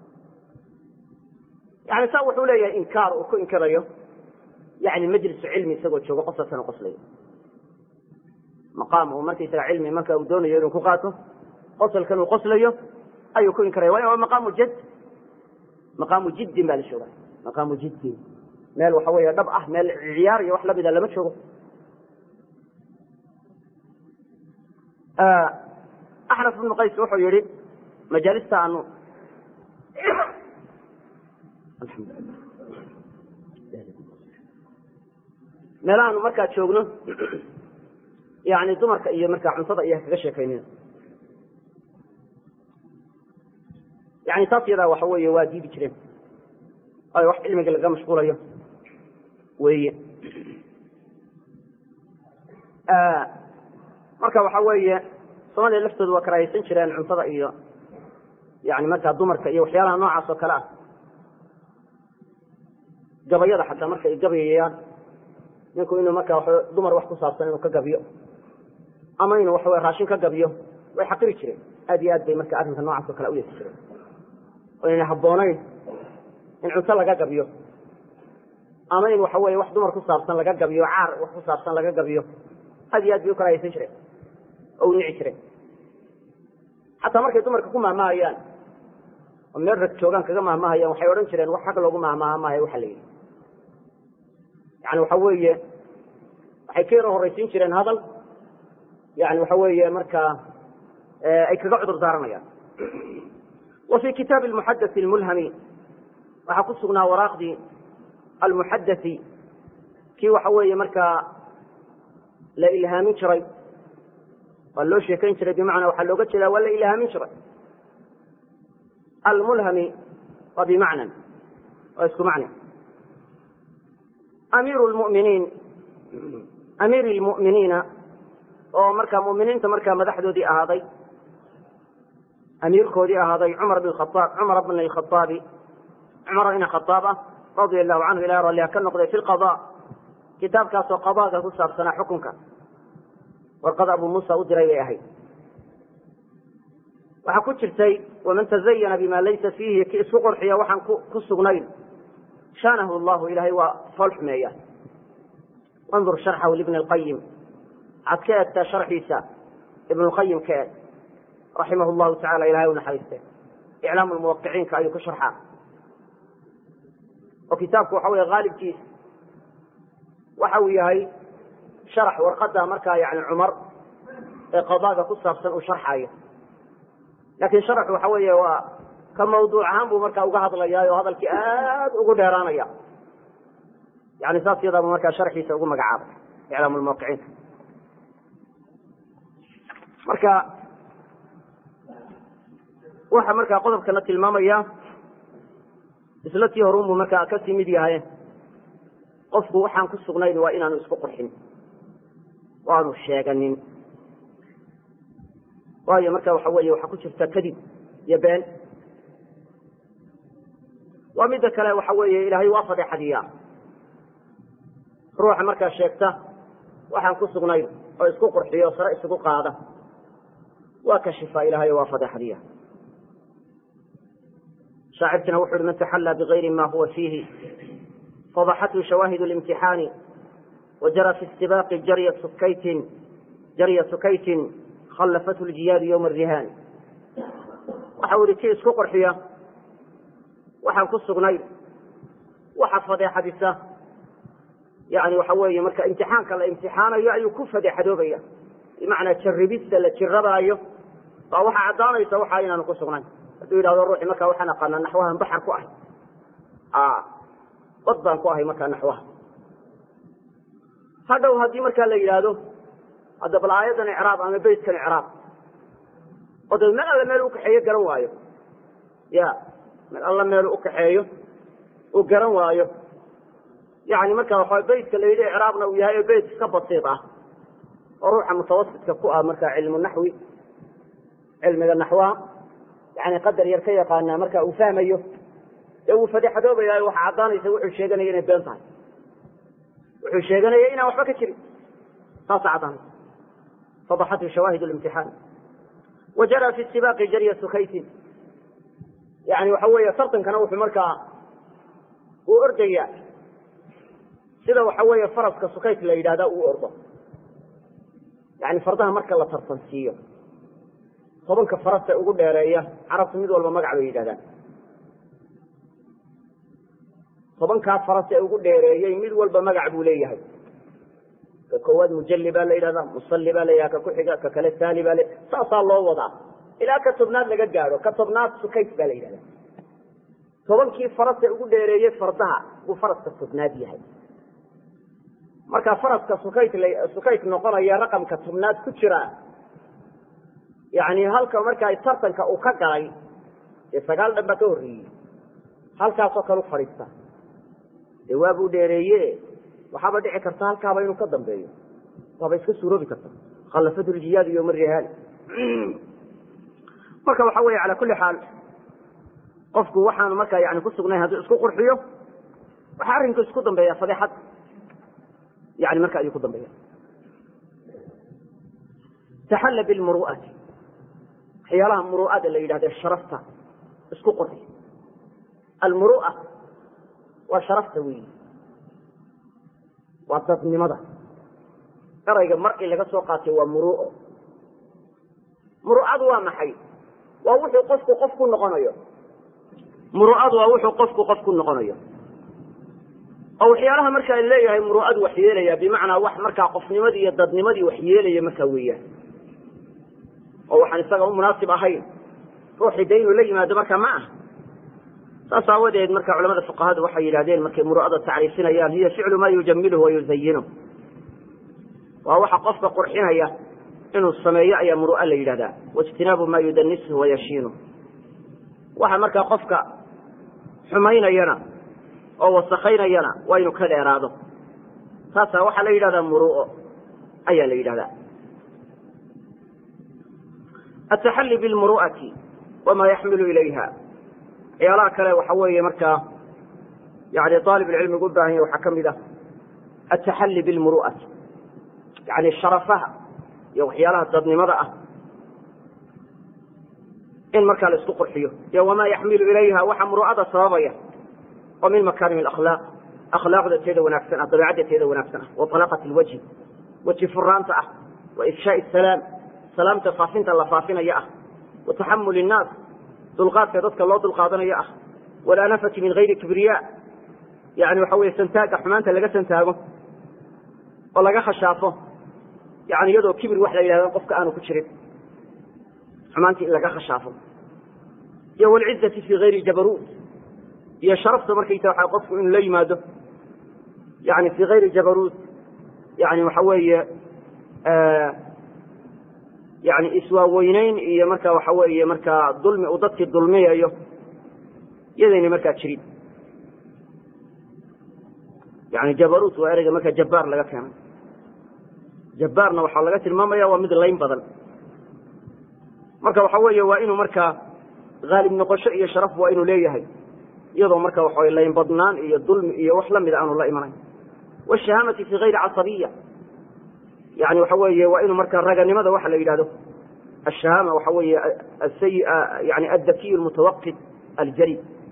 yani saa wuxuu leeyahay inkaar uu ku inkirayo yani majlisu cilmi isagoo joogo qosalkana qoslayo maqaam uu markaysaga cilmi marka uu doonayo inuu ku qaato qosalkan uu qoslayo ayuu ku inkiraya waa maqaamu jad maqaamu jiddin baa la jooga maqaamu jiddin meel waxa weeye dhab ah meel ciyaar iyo wax lamida lama joogo axnaf ibnu qays wuxuu yihi majaalista aanu meelahaanu markaa joogno yani dumarka iyo markaa cuntada iyo kaga sheekaynina yani taas yadaa waxa weeye waa diidi jireen waayo wax cilmiga laga mashquulayo weye marka waxa weeye soomaliya laftoodu waa karaahaysan jireen cuntada iyo yani markaa dumarka iyo waxyaalaha noocaas oo kale ah gabayada xataa marka ay gabayayaan ninku inuu markaa wa dumar wax ku saabsan inuu ka gabiyo ama inuu waxaw raashin ka gabiyo way xaqiri jireen aad iyo aad bay marka arrinka noocaas oo kale u yeesi jireen oo inayna habboonayn in cunto laga gabiyo ama in waxa weye wax dumar ku saabsan laga gabiyo caar wax ku saabsan laga gabiyo aad iyo aad bay u karaahaysan jireen oo u nici jireen xataa markay dumarka ku mahmahayaan oo meel rag joogaan kaga mahmahayaan waxay odhan jireen wax xag loogu mahmaha maayo waxa la yidhi yani waxa weeye waxay ka yaro horraysiin jireen hadal yani waxa weeye markaa ay kaga cudur daaranayaan wa fi kitaabi almuxadai almulhami waxaa ku sugnaa waraaqdii almuxadai kii waxa weeye markaa la ilhaamin jiray waa loo sheekayn jiray bimacnaa waxaa looga jeedaa waa la ilhaamin jiray almulhami waa bimacnan waa isku macne amiiru lmuminiin amiiri lmu'miniina oo markaa mu'miniinta markaa madaxdoodii ahaaday amiirkoodii ahaaday cumar bn khaaab cumar bn alkhaaabi cumar ina khaaab ah radia allahu canhu ilahi ralliha ka noqday fi lqada kitaabkaasoo qadaaga ku saabsanaa xukunka warqada abu muusa u diray bay ahayd waxaa ku jirtay waman tazayana bima laysa fiihi ki isku qurxiya waxaan ku sugnayn shaanahu llahu ilahay waa fool xumeeya wandur sharxahu libni lqayim waxaad ka eegtaa sharxiisa ibn lqayim ka eeg raximah llahu tacala ilahay u naxariiste iclaamu lmuwaqiciinka ayuu ku sharxaa oo kitaabku waxa wey haalibkiisa waxa uu yahay sharax warqada markaa yani cumar ee qadaaga ku saabsan uu sharxayo laakiin sharaxu waxa weeye waa ka mawduuc ahaan buu markaa uga hadlayaa oo hadalkii aad ugu dheeraanaya yani saas yadaabuu markaa sharxiisa ugu magacaabay iclaam lmuwaqiciinka marka waxa markaa qodobkana tilmaamaya isla tii horunbuu markaa kasii mid yahay qofku waxaan ku sugnayn waa inaanu isku qurxin waanu sheeganin waayo marka waxa weeye waxaa ku jirta kadib iyo been waa midda kale waxa weeye ilaahay waa fadeexadiyaa ruuxa markaa sheegta waxaan ku sugnayn oo isku qurxiyo sare isugu qaada waa kashifa ilahay waa fadeexadiya shaacirkina wuxu uhi man taxallaa bigayri ma huwa fiihi fadaxathu shawaahid اlimtixaani wajara fi istibaaqi jarya sukaytin jarya sukaytin khallafathu ljiyaadu ywma arihaani waxa u yihi kii isku qurxiya waxaan ku sugnayn waxa fadeexadisa yani waxa weeye marka imtixaanka la imtixaanayo ayuu ku fadeexadoobaya bimacnaa jarribista la jirabaayo baa waxaa caddaanaysa waxa inaanu ku sugnayn hadduu yidhahdo ruuxi markaa waxaan aqaanaa naxwahan baxar ku ahay bad baan ku ahay markaa naxwaha hadhow haddii markaa la yidhaahdo hadda bal aayaddan icraab ama beytkan icraab oo dee meel alle meel ukaxeeyo garan waayo ya meel alle meelu ukaxeeyo uu garan waayo yani marka waxa beytka la yidhi icraabna uu yahay beyt iska basiid ah oo ruuxa mutawasitka ku ah marka cilmu naxwi cilmiga naxwaha yani qadar yar ka yaqaanaa marka uu fahmayo ee uu fadeexadoobaya waxa caddaanaysa wuxuu sheeganaya inay been tahay wuxuu sheeganaya inaan waxba ka jirin saasa caddaanaysa fadaxathu shawaahid limtixaan wajara fi istibaaqi jarya sukaytin yani waxa weeye tartankana wuxuu markaa uu ordaya sida waxa weeye faraska sukayt la yidhahda uu ordo yani fardaha marka la tartansiiyo tobanka farasta ugu dheereeya carabtu mid walba magac bay yidhahdaan tobankaa faras ee ugu dheereeyey mid walba magac buu leeyahay ka koowaad mujalli baa la yidhahdaa musalli baa la yidhahda ka ku-xiga ka kale saali baa la saasaa loo wadaa ilaa ka tobnaad laga gaadho ka tobnaad sukayt baa la yidhahdaa tobankii faras ee ugu dheereeyey fardaha buu faraska tobnaad yahay marka faraska sukayt sukayt noqonaya raqamka tobnaad ku jira yani halka markaa tartanka uu ka galay dee sagaal dhan baa ka horreeyey halkaasoo kale u fadhiista dee waabuu dheereeye waxaaba dhici karta halkaaba inuu ka dambeeyo waaba iska suuroobi karta khallafatu ljiyaadu yoma rihaali marka waxa weeye cala kulli xaal qofku waxaanu markaa yani ku sugnayn hadduu isku qurxiyo waxaa arrinku isku dambeeya fadeexad yani marka ayuu ku dambeeya taxalla bilmuru'ati waxyaalaha muru'ada la yidhahde sharafta isku qurxiy almuru'a waa sharafta weyi waa dadnimada erayga mar'i laga soo qaatay waa muru'o muru'adu waa maxay waa wuxuu qofku qof ku noqonayo muru'adu waa wuxuu qofku qof ku noqonayo oo waxyaalaha markaa leeyahay muru'adu wax yeelaya bimacnaa wax markaa qofnimadii iyo dadnimadii wax yeelaya markaa weeyaan oo waxaan isaga u munaasib ahayn ruuxii de inuu la yimaado markaa ma ah saas aawadeed marka culamada fuqahadu waxay yidhahdeen markay muru'ada tacriifinayaan hiya ficlu ma yujamiluhu wa yuzayinuh waa waxa qofka qurxinaya inuu sameeyo ayaa muru'a la yidhahdaa waijtinaabu ma yudanisuhu wayashiinuh waxa markaa qofka xumaynayana oo wasakaynayana waa inuu ka dheeraado taasaa waxaa la yidhahdaa muru'o ayaa la yidhahdaa ataxalli bilmuru'ati wama yaxmilu ilayha waxyaalaha kale waxa weeye markaa yani aalib ilcilmigu u baahan yahy waxaa ka mid ah ataxalli bilmuru'ati yani sharafaha iyo waxyaalaha dadnimada ah in markaa la isku qurxiyo iyo wamaa yaxmilu ilayha waxa muru'ada sababaya oo min makaarim akhlaaq akhlaaqda teeda wanaagsan ah dabeicadda teeda wanaagsan ah wa alaqat lwajhi weji furaanta ah wa ifshaai salaam salaamta faafinta la faafinaya ah wa taxamul innaas dulqaadka dadka loo dulqaadanayo ah walanafati min gayri kibriya yani waxa weye santaaga xumaanta laga santaago oo laga khashaafo yani iyadoo kibir wax la yidhahdo qofka aanu ku jirin xumaantii in laga khashaafo iyo walcizati fi gayri jabaruut iyo sharafta markaysa waa qofku inuu la yimaado yani fi gayri jabaruut yani waxa weeye yani iswaaweyneyn iyo marka waxa weeye markaa dulmi uu dadkii dulmiyayo iyadayna markaa jirin yani jabaruut waa ereyga markaa jabbaar laga keenay jabbaarna waxaa laga tilmaamaya waa mid layn badan marka waxa weeye waa inuu markaa haalib noqosho iyo sharaf waa inuu leeyahay iyadoo marka waxa layn badnaan iyo dulmi iyo wax lamida aanu la imanayn washahaamati fi gayri casabiya yani waxa weeye waa inuu markaa raganimada waxa la yidhahdo ashahaama waxa weeye asay yani addakiy lmutawaqid aljari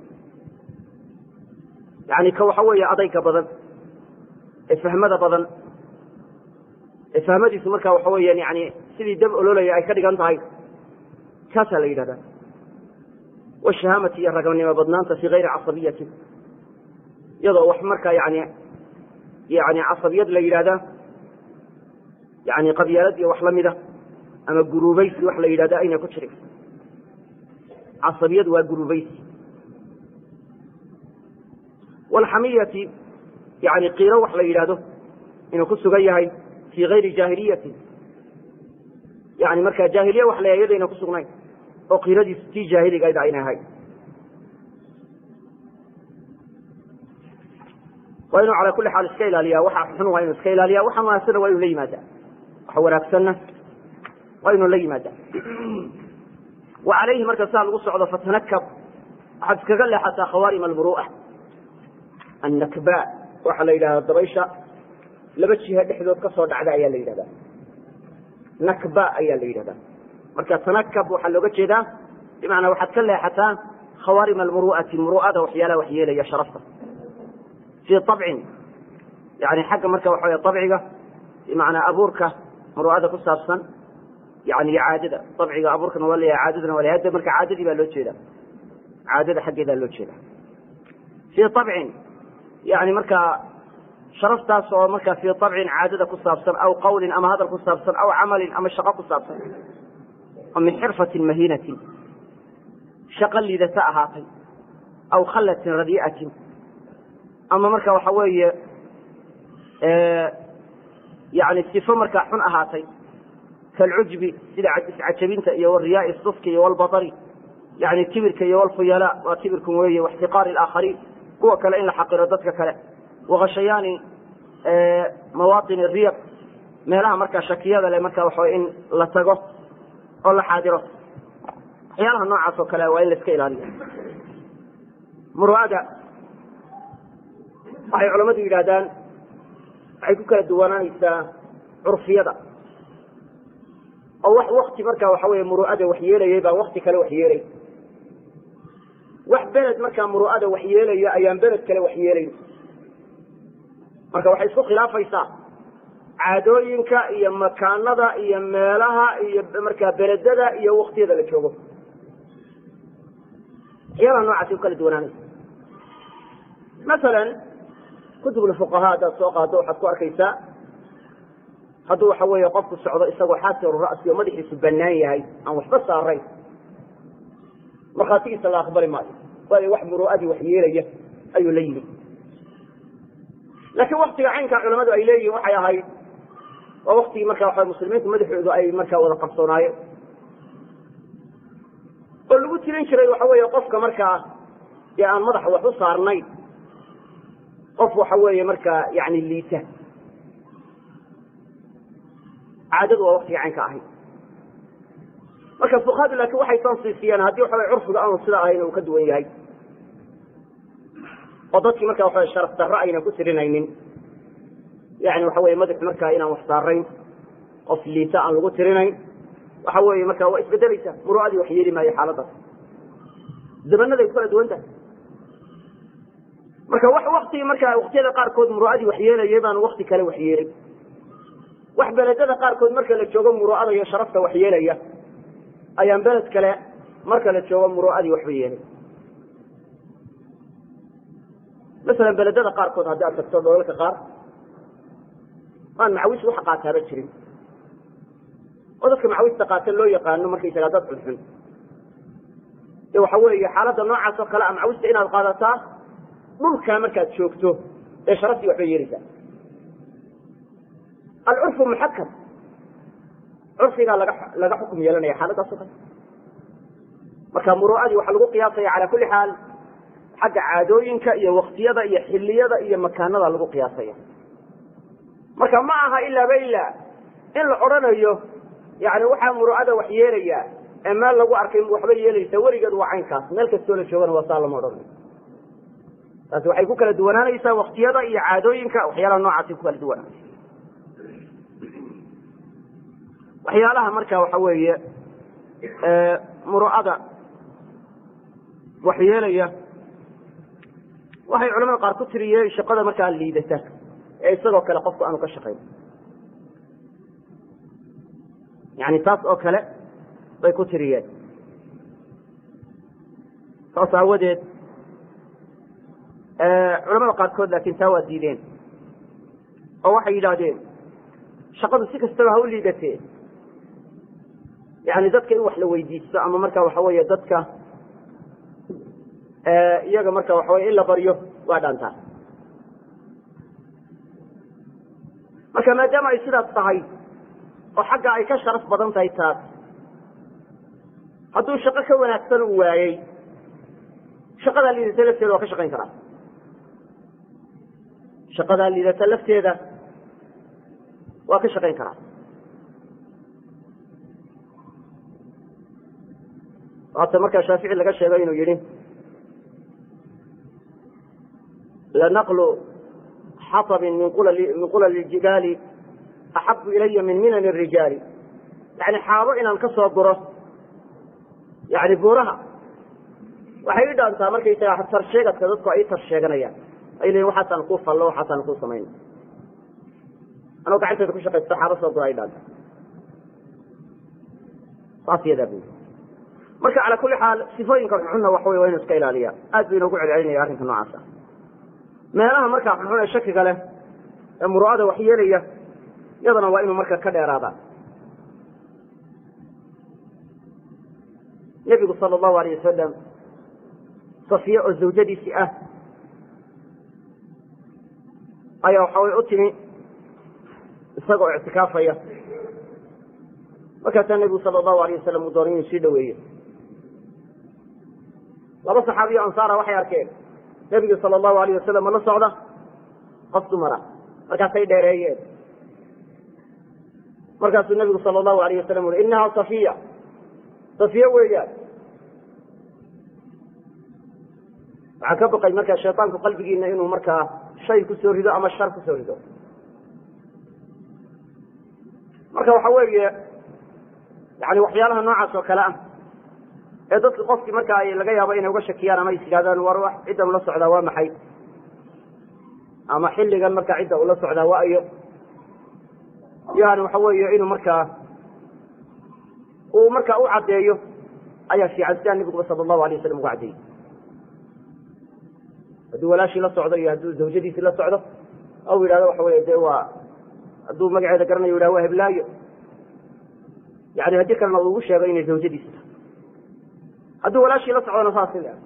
yani ka waxa weeye adayga badan ee fahmada badan ee fahmadiisu marka waxa weeyaan yani sidii dab ololaya ay ka dhigan tahay kaasaa la yidhahdaa washahaamati iyo raganimo badnaanta fi gayri casabiyati iyadoo wax markaa yani yani casabiyad la yidhahdaa yani qabyaalad iyo wax lamida ama guruubaysi wax la yidhahda ayna ku jirin casabiyad waa guruubaysi walxamiyati yani qiiro wax la yidhahdo inuu ku sugan yahay fi gayri jaahiliyati yani marka jaahiliya wax la yadayna ku sugnayn oo qiiradiisu tii jaahiligayd ayna ahayd waa inuu calaa kulli xaal iska ilaaliya waxa xun waa inuu iska ilaaliya waxa wanaagsanna waa inuu la yimaada waxa wanaagsanna waa inuu la yimaada wa calayhi marka saa lagu socdo fatanakab waxaad iskaga leexataa khawaarim almuru'a annakba waxaa la yidhahdaa dabaysha laba jiha dhexdood ka soo dhacda ayaa la yidhahdaa nakba ayaa la yidhahdaa marka tanakab waxaa looga jeedaa bimacnaa waxaad ka leexataa khawaarim almuru'ati muru'ada waxyaalaha wax yeelaya sharafta fii abcin yani xagga marka waxa wey abciga bimacnaa abuurka muru'ada ku saabsan yani iyo caadada abciga abuurkana waa leeyahay caadadana waa leeyahay hadda marka caadadii baa loo jeeda caadada xaggeedaa loo jeeda fii abcin yani markaa sharaftaas oo markaa fii abcin caadada ku saabsan aw qawlin ama hadal ku saabsan aw camalin ama shaqo ku saabsan oo min xirfatin mahiinatin shaqo liidata ahaatay aw khallatin radii'atin ama marka waxa weeye yani sifo markaa xun ahaatay kalcujbi sida iscajabinta iyo wariyaai suski iyo walbaari yani kibirka iyo walfuyala waa kibirkan weeye waxtiqaari alaakhariin kuwa kale in la xaqiro dadka kale wakashayaani mawaatin riyaq meelaha markaa shakiyada le marka waxa in la tago oo la xaadiro waxyaalaha noocaas oo kale waa in la iska ilaaliyo muru'ada waxay culammadu yidhahdaan waxay ku kala duwanaanaysaa curfiyada oo wax wakti markaa waxa weeye muru'ada wax yeelayay baa wakti kale wax yeelay wax beled markaa muru'ada wax yeelaya ayaan beled kale wax yeelayn marka waxay isku khilaafaysaa caadooyinka iyo makaanada iyo meelaha iyo markaa beledada iyo waktiyada la joogo waxyaalaha noocaasi ku kala duwanaanaysa masalan kutubulfuqahaa haddaad soo qaado waxaad ku arkaysaa hadduu waxa weeye qofku socdo isagoo xaasiru ra'si oo madaxiisu bannaan yahay aan waxba saarayn markhaatigiisa la aqbali maayo waayo wax muru'adii wax yeelaya ayuu la yimi laakiin waktiga caynkaa culamadu ay leeyihin waxay ahayd waa waktigii marka waxa muslimiintu madaxoodu ay markaa wada qabsoonaayeen oo lagu tirin jiray waxa weeye qofka markaa dee aan madaxa wax u saarnayn qof waxa weeye markaa yani liita caadadu waa waktiga caynka ahayd marka fuqahadu laakiin waxay tansiisiyeen haddii waxa weye curfiga aanu sida ahayn uu ka duwan yahay oo dadkii marka waxa sharaf darro aynan ku tirinaynin yani waxa weye madax markaa inaan wax saarayn qof liita aan lagu tirinayn waxa weeye marka waa isbedelaysa muru'adii wax yeeli maayo xaaladaas zamanaday ku kala duwan tahay marka wax wakti marka waktiyada qaarkood muru'adii wax yeelayay baan wakti kale wax yeelay wax beledada qaarkood marka la joogo muru'ada iyo sharafta wax yeelaya ayaan beled kale marka la joogo muru'adii waxba yeelay masalan beledada qaarkood haddii aad tagto doolalka qaar aan macawis wax qaataaba jirin oo dadka macawista qaata loo yaqaano markaysagaa dad xunxun de waxa weeye xaaladda noocaas oo kale a macawista inaad qaadataa dhulkaa markaad joogto ee sharaftii waxbay yeelaysaa alcurfu muxakam curfigaa laga laga xukum yeelanaya xaaladaas o kale marka muru'adii waxaa lagu qiyaasaya cala kulli xaal xagga caadooyinka iyo waktiyada iyo xiliyada iyo makaanada lagu qiyaasaya marka ma aha ilaaba ilaa in la odhanayo yani waxaa muru'ada wax yeelaya ee meel lagu arkay waxba yeelaysa weligeed waa caynkaas meel kastoo la joogana waa saa lama odhanayo taasi waxay ku kala duwanaanaysaa waktiyada iyo caadooyinka waxyaalaha noocaasi ku kala duwanaanaysa waxyaalaha marka waxa weeye muru'ada wax yeelaya waxay culamada qaar ku tiriyeen shaqada markaa liidata ee isagoo kale qofku aanu ka shaqayn yani taas oo kale bay ku tiriyeen saas aawadeed culamada qaarkood laakiin taa waa diideen oo waxay yidhaahdeen shaqadu si kastaba ha u liidatee yani dadka in wax la weydiisto ama marka waxa weeye dadka iyaga marka waxa weye in la baryo waa dhaantaa marka maadaama ay sidaas tahay oo xagga ay ka sharaf badan tahay taas hadduu shaqo ka wanaagsan u waayey shaqadaa liidata lafteeda waa ka shaqayn karaa shaqadaa liidata lafteeda waa ka shaqayn karaa hata markaa shaafici laga sheego inuu yihi lanaqlu xaطbin min qulal اjibaali axabu ilaya min minan الrijaali yani xaabo inaan ka soo guro yani buuraha waxay i dhaantaa markaysaga tarsheegadka dadku ay tar sheeganayaan ay leeyiin waxaasaan kuu fallo waxaasaan kuu samayn anoo gacanteeda ku shaqaysto xaabo soo gura ay dhaanta saas yadaa bu marka calaa kulli xaal sifooyinka xunxunna waxa wey waa inu iska ilaaliya aad bu inoogu celcelinaya arrinka noocaasa meelaha markaa xunxun ee shakiga leh ee muru'ada wax yeelaya yadana waa inuu marka ka dheeraada nebigu sala allahu alayh wasalam safiye oo zawjadiisii ah ayaa waxa way u timi isaga oo ictikaafaya markaasaa nebigu sala allahu alayh wasalam uu doonay inuu sii dhaweeyo laba saxaabiyo ansaara waxay arkeen nebiga sala allahu alayh wasalam la socda qof dumara markaasay dheereeyeen markaasuu nebigu sala allahu alayh wasalam ui inaha safiya tasfiye weeyaan waxaan ka baqay markaa shayطaanku qalbigiina inuu markaa shay kusoo rido ama shar kusoo rido marka waxa weeye yani waxyaalaha noocaas oo kale ah ee dadka qofkii marka ay laga yaabo inay uga shakiyaan ama is yidhahdaan war wax ciddan ula socdaa waa maxay ama xilligan markaa cidda ula socdaa waa iyo yani waxa weeye inuu markaa uu markaa u caddeeyo ayaa fiican sidaa nabiguba sala allahu alay wasalam ugu caddeeyey hadduu walaashii la socdo iyo hadduu zawjadiisii la socdo ou yidhahdo waxa wey de waa hadduu magaceeda garanayo yidhah waa heblaayo yani haddii kalena ugu sheego inay zawjadiisi tahay hadduu walaashii la socdona saasi le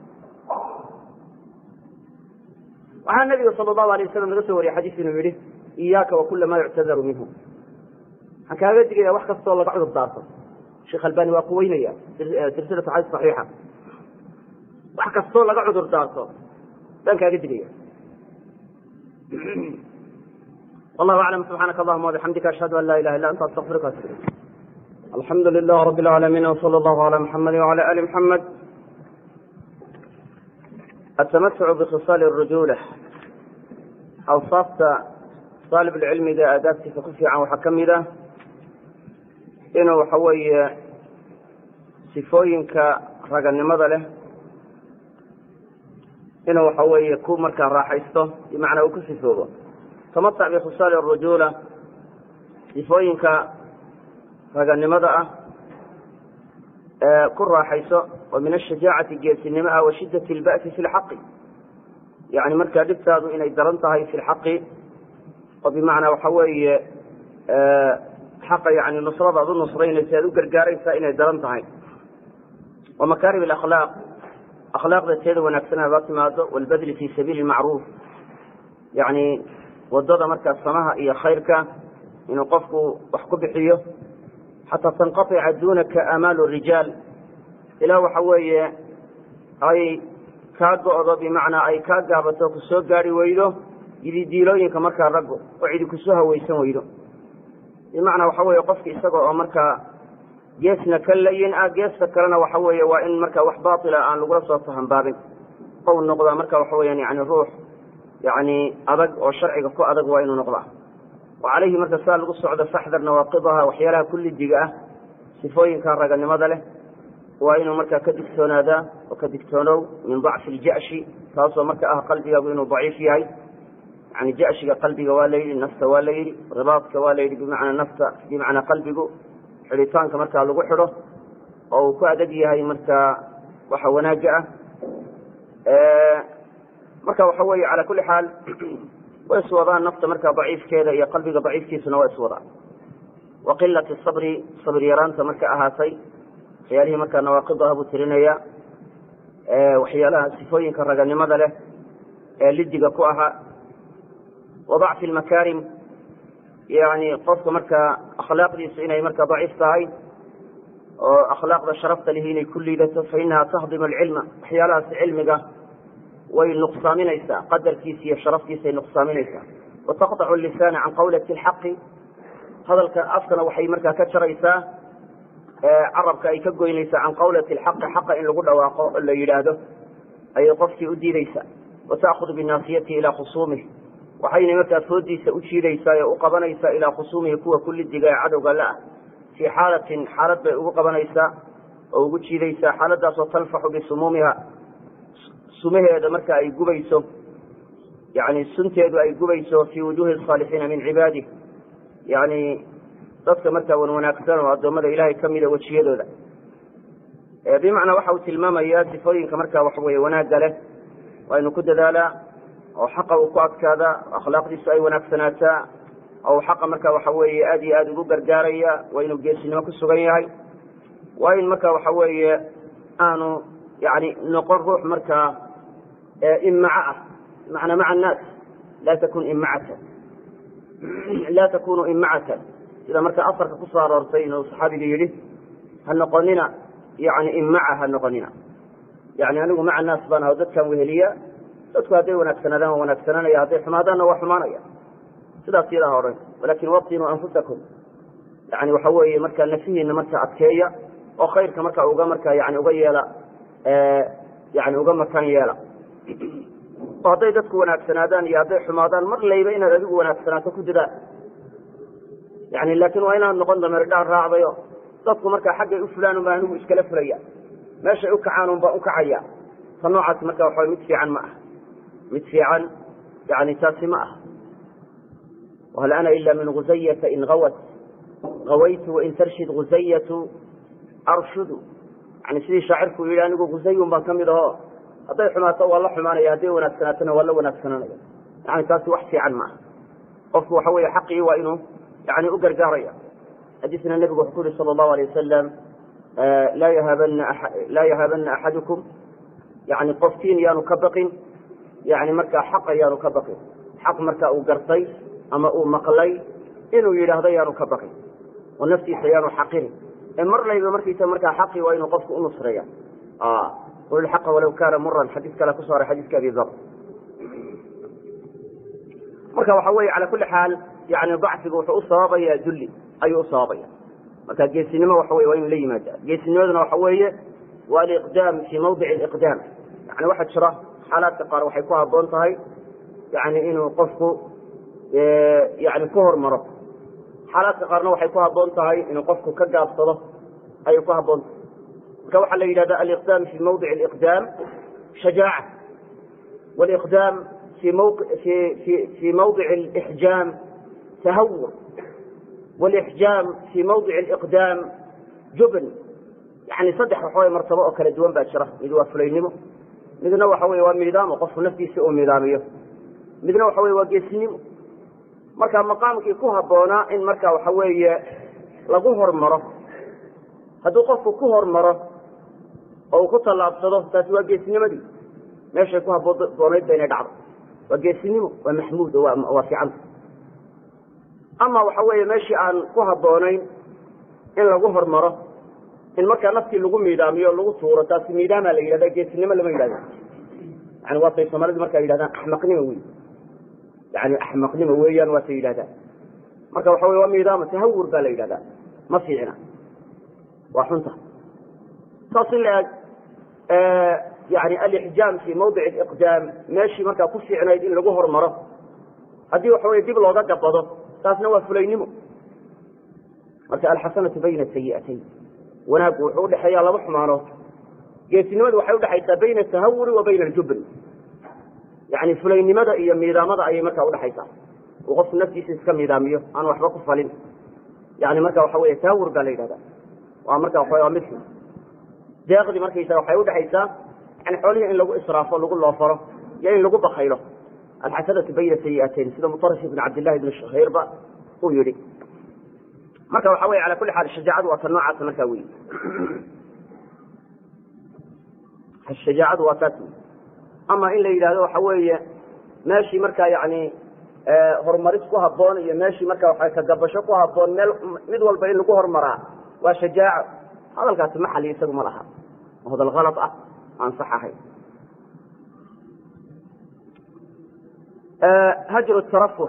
waxaa nabiga sala allahu alay wasalam laga soo wariyey xadiis inuu yihi iyaaka wa kula maa yuctadaru minhu waxaan kaaga digaya wax kastoo laga cudur daarto sheekh albani waa quweynaya silsilatu xadiis saxiixa wax kastoo laga cudur daarto baan kaaga digaya wallahu aclam subxaanaka allahuma wabixamdika ashhadu an laa ilaha illa anta astaqfiruka atub ilayk alxamdu lilah rab اlcaalamiin wsala allahu ala muxamadi wala ali muxamed atamatucu bkhisaal الrujula awsaafta aalib lcilmiga aadaabtiisa ku fiican waxaa ka mid ah inuu waxa weeye sifooyinka raganimada leh inuu waxa weeye ku markaa raaxaysto bimacnaa uu ku sifoobo tamatac bikhisaali الrujula sifooyinka raganimada ah ee ku raaxayso oo min ashajaacati geesinimo ah wa shidat اlba'si fi lxaqi yani markaa dhibtaadu inay daran tahay fi lxaqi oo bimacnaa waxa weeye xaqa yani nusrada ad u nusraynaysa aad u gargaaraysaa inay daran tahay wa makarim alakhlaaq akhlaaqda teeda wanaagsan haba timaado walbadli fi sabiili macruuf yani wadada markaa samaha iyo khayrka inuu qofku wax ku bixiyo xataa tanqaطica dunaka amaalu rijaal ilaa waxa weeye ay kaa go'do bimacnaa ay kaa gaabato ku soo gaari weydo yididiilooyinka markaa raggu oo cidi kusoo hawaysan weydo bimacnaa waxa weeye qofki isaga oo markaa geesna ka layin ah geesta kalena waxa weeye waa in markaa wax baatila aan lagula soo fahambaabin ou noqdaa marka waxa weyaan yani ruux yani adag oo sharciga ku adag waa inuu noqdaa wa calayhi marka saa lagu socdo faxdar nawaaqidaha waxyaalaha kullidiga ah sifooyinka raganimada leh waa inuu markaa ka digtoonaadaa oo ka digtoonow min dacfi iljashi taasoo marka ah qalbigaagu inuu daciif yahay yani jashiga qalbiga waa la yidhi nafta waa la yidhi ribaadka waa la yidhi bimacnaa nafta bimacnaa qalbigu xidhitaanka markaa lagu xidho oo uu ku adag yahay markaa waxa wanaagga ah marka waxa weeye calaa kulli xaal way iswadaan nafta markaa daciifkeeda iyo qalbiga daciifkiisuna waa iswadaan wa qilati sabri sabr yaraanta marka ahaatay waxyaalihii markaa nawaaqid ah buu tirinaya waxyaalaha sifooyinka raganimada leh ee lidiga ku ahaa wa dacfi lmakaarim yani qofka markaa akhlaaqdiisu inay markaa daciif tahay oo akhlaaqda sharafta lihi inay ku liidato fa inaha tahdimu alcilma waxyaalahaas cilmiga way nuqsaaminaysaa qadarkiisa iyo sharaftiisay nuqsaaminaysaa wa taqطacu lisaana can qawlati اlxaqi hadalka afkana waxay markaa ka jaraysaa carabka ay ka goynaysaa can qawlati اlxaqi xaqa in lagu dhawaaqo oo la yidhaahdo ayay qofkii u diidaysaa wa ta'khud binaasiyatihi ilaa khusuumih waxayna markaa foodiisa u jiidaysaa ee u qabanaysaa ilaa khusuumihi kuwa kullidiga ee cadowga la ah fii xaalatin xaalad bay ugu qabanaysaa oo ugu jiidaysaa xaaladaasoo tanfaxu bisumuumiha sumaheeda marka ay gubayso yani sunteedu ay gubayso fii wujuhi asaalixiina min cibaadih yani dadka markaa wan wanaagsan oo addoommada ilaahay ka mida wejiyadooda bimacnaa waxa uu tilmaamayaa sifooyinka markaa waxa weye wanaagga leh waa inu ku dadaalaa oo xaqa uu ku adkaadaa akhlaaqdiisu ay wanaagsanaataa oo xaqa marka waxa weeye aad iyo aad ugu gargaaraya waa inuu geesinimo ku sugan yahay waa in marka waxa weeye aanu yani noqon ruux markaa imaco ah manaa maca annaas laa takun imacatan laa takunu imacatan sida marka asarka kusoo aroortay inuu saxaabiga yidhi ha noqonina yani imaca ha noqonina yani anigu maca naas baan aho dadkan weheliya dadku hadday wanaagsanaadaan waa wanaagsananaya hadday xumaadaanna waa xumaanaya sidaas yadaa odhan walakin watinuu anfusakum yani waxa weeye markaa nafihiina marka adkeeya oo khayrka marka uga marka yani uga yeela yani uga makan yeela oo hadday dadku wanaagsanaadaan iyo hadday xumaadaan mar layba inaad adigu wanaagsanaato ku dadaal yani laakin waa inaad noqon dameer dhaan raacdayo dadku markaa xaggay u fulaan unbaa anigu iskala fulaya meeshay u kacaan un baan u kacaya ta noocaas marka waxa mid fiican ma aha mid fiican yani taasi ma aha whal ana ila min guzayata in awat awaytu wain tarshid guzayatu arshudu yani sidii shaacirku yidhi anigu guzayun baan kamid aho hadday xumaato waa la xumaanaya hadday wanaagsanaatona waa la wanaagsananaya yani taasi wax fiican ma aha qofku waxa weeye xaqii waa inuu yani u gargaaraya xadiisna nebigu wuxuu ku yihi sala allahu alay wasalam laa yahaabana laa yahaabana axadukum yani qofkiin yaanu ka baqin yani markaa xaqa yaanu ka baqin xaq marka uu gartay ama uu maqlay inuu yidhaahdo yaanu ka baqin oo naftiisa yaanu xaqinin ee mar layba markiisa markaa xaqii waa inuu qofku u nusreeya qul ilxaqa walaw kaana muran xadiis kale kusoo haray xadiiska abi dar marka waxa weeye cala kulli xaal yani dacfigu wuxuu u sababaya dulli ayuu u sababaya marka geesinimo waxa weye waa inu la yimaada geesinimaduna waxa weeye waa aliqdaam fii mawdici aliqdaam yani waxaa jira xaalaadka qaar waxay ku haboon tahay yani inuu qofku yani ku hormaro xaalaadka qaarna waxay ku haboon tahay inuu qofku ka gaabsado ayay ku haboon tahay marka waxaa la yidhahda aliqdaam fi mawdic aliqdaam shajaaca waliqdaam fi fi mawdic alixjaam tahawur walixjaam fi mawdic aliqdaam jubn yani saddex waxaway martabo oo kala duwan baa jira mid waa fulaynimo midna waxa weye waa miidaamo qofku naftiisa uu miidaamiyo midna waxa weye waa geesinimo marka maqaamkii ku habboonaa in marka waxa weeye lagu hormaro hadduu qofku ku hormaro oo uu ku tallaabsado taasi waa geesinimadii meeshay ku habboonayd ba inay dhacdo waa geesinimo waa maxmuud oo waa fiicanta ama waxa weeye meeshii aan ku habboonayn in lagu hormaro in markaa naftii lagu miidaamiyo lagu tuuro taasi miidaamaa la yidhahda geesinimo lama yidhahdo yani waatay soomaalida markaa yidhahdaan axmaqnimo wey yani axmaqnimo weeyaan waatay yidhahdaan marka waxa wey waa miidaamo tahawur baa la yidhahdaa ma fiicna waa xunta saas in la eg yani alixjaam fi mawdic aliqdaam meeshii markaa ku fiicnayd in lagu hormaro haddii waxa weye dib looga gabado taasna waa fulaynimo marka alxasanatu bayna sayi'atayn wanaaggu wuxuu udhexeeyaa laba xumaanood geesinimadu waxay udhexaysaa bayna atahawuri wa bayna aljubn yani fulaynimada iyo miidaamada ayay markaa udhexaysaa uu qofku naftiisa iska miidaamiyo aan waxba ku falin yani marka waxa wey tahawur baa la yidhahda waa marka waa waa mid xun deeqdii markaysa waxay udhexaysaa yani xoolihii in lagu israafo lagu loofaro iyo in lagu bakaylo alxasanatu bayna sayi'atayn sida mutarif ibn cabdillahi ibn shahiirba uu yihi marka waxa wey ala kuli xaal shajaacadu waa ta noocaas markaa wey shajaacadu waa taas wey ama in la yidhahdo waxa weeye meeshii markaa yani horumaris ku haboon iyo meeshii marka waa kagabasho ku haboon meel mid walba in lagu hormaraa waa shajaaco hadalkaasi maxali isagu ma laha hadal kalad ah aan sax ahayn hajru tarafuh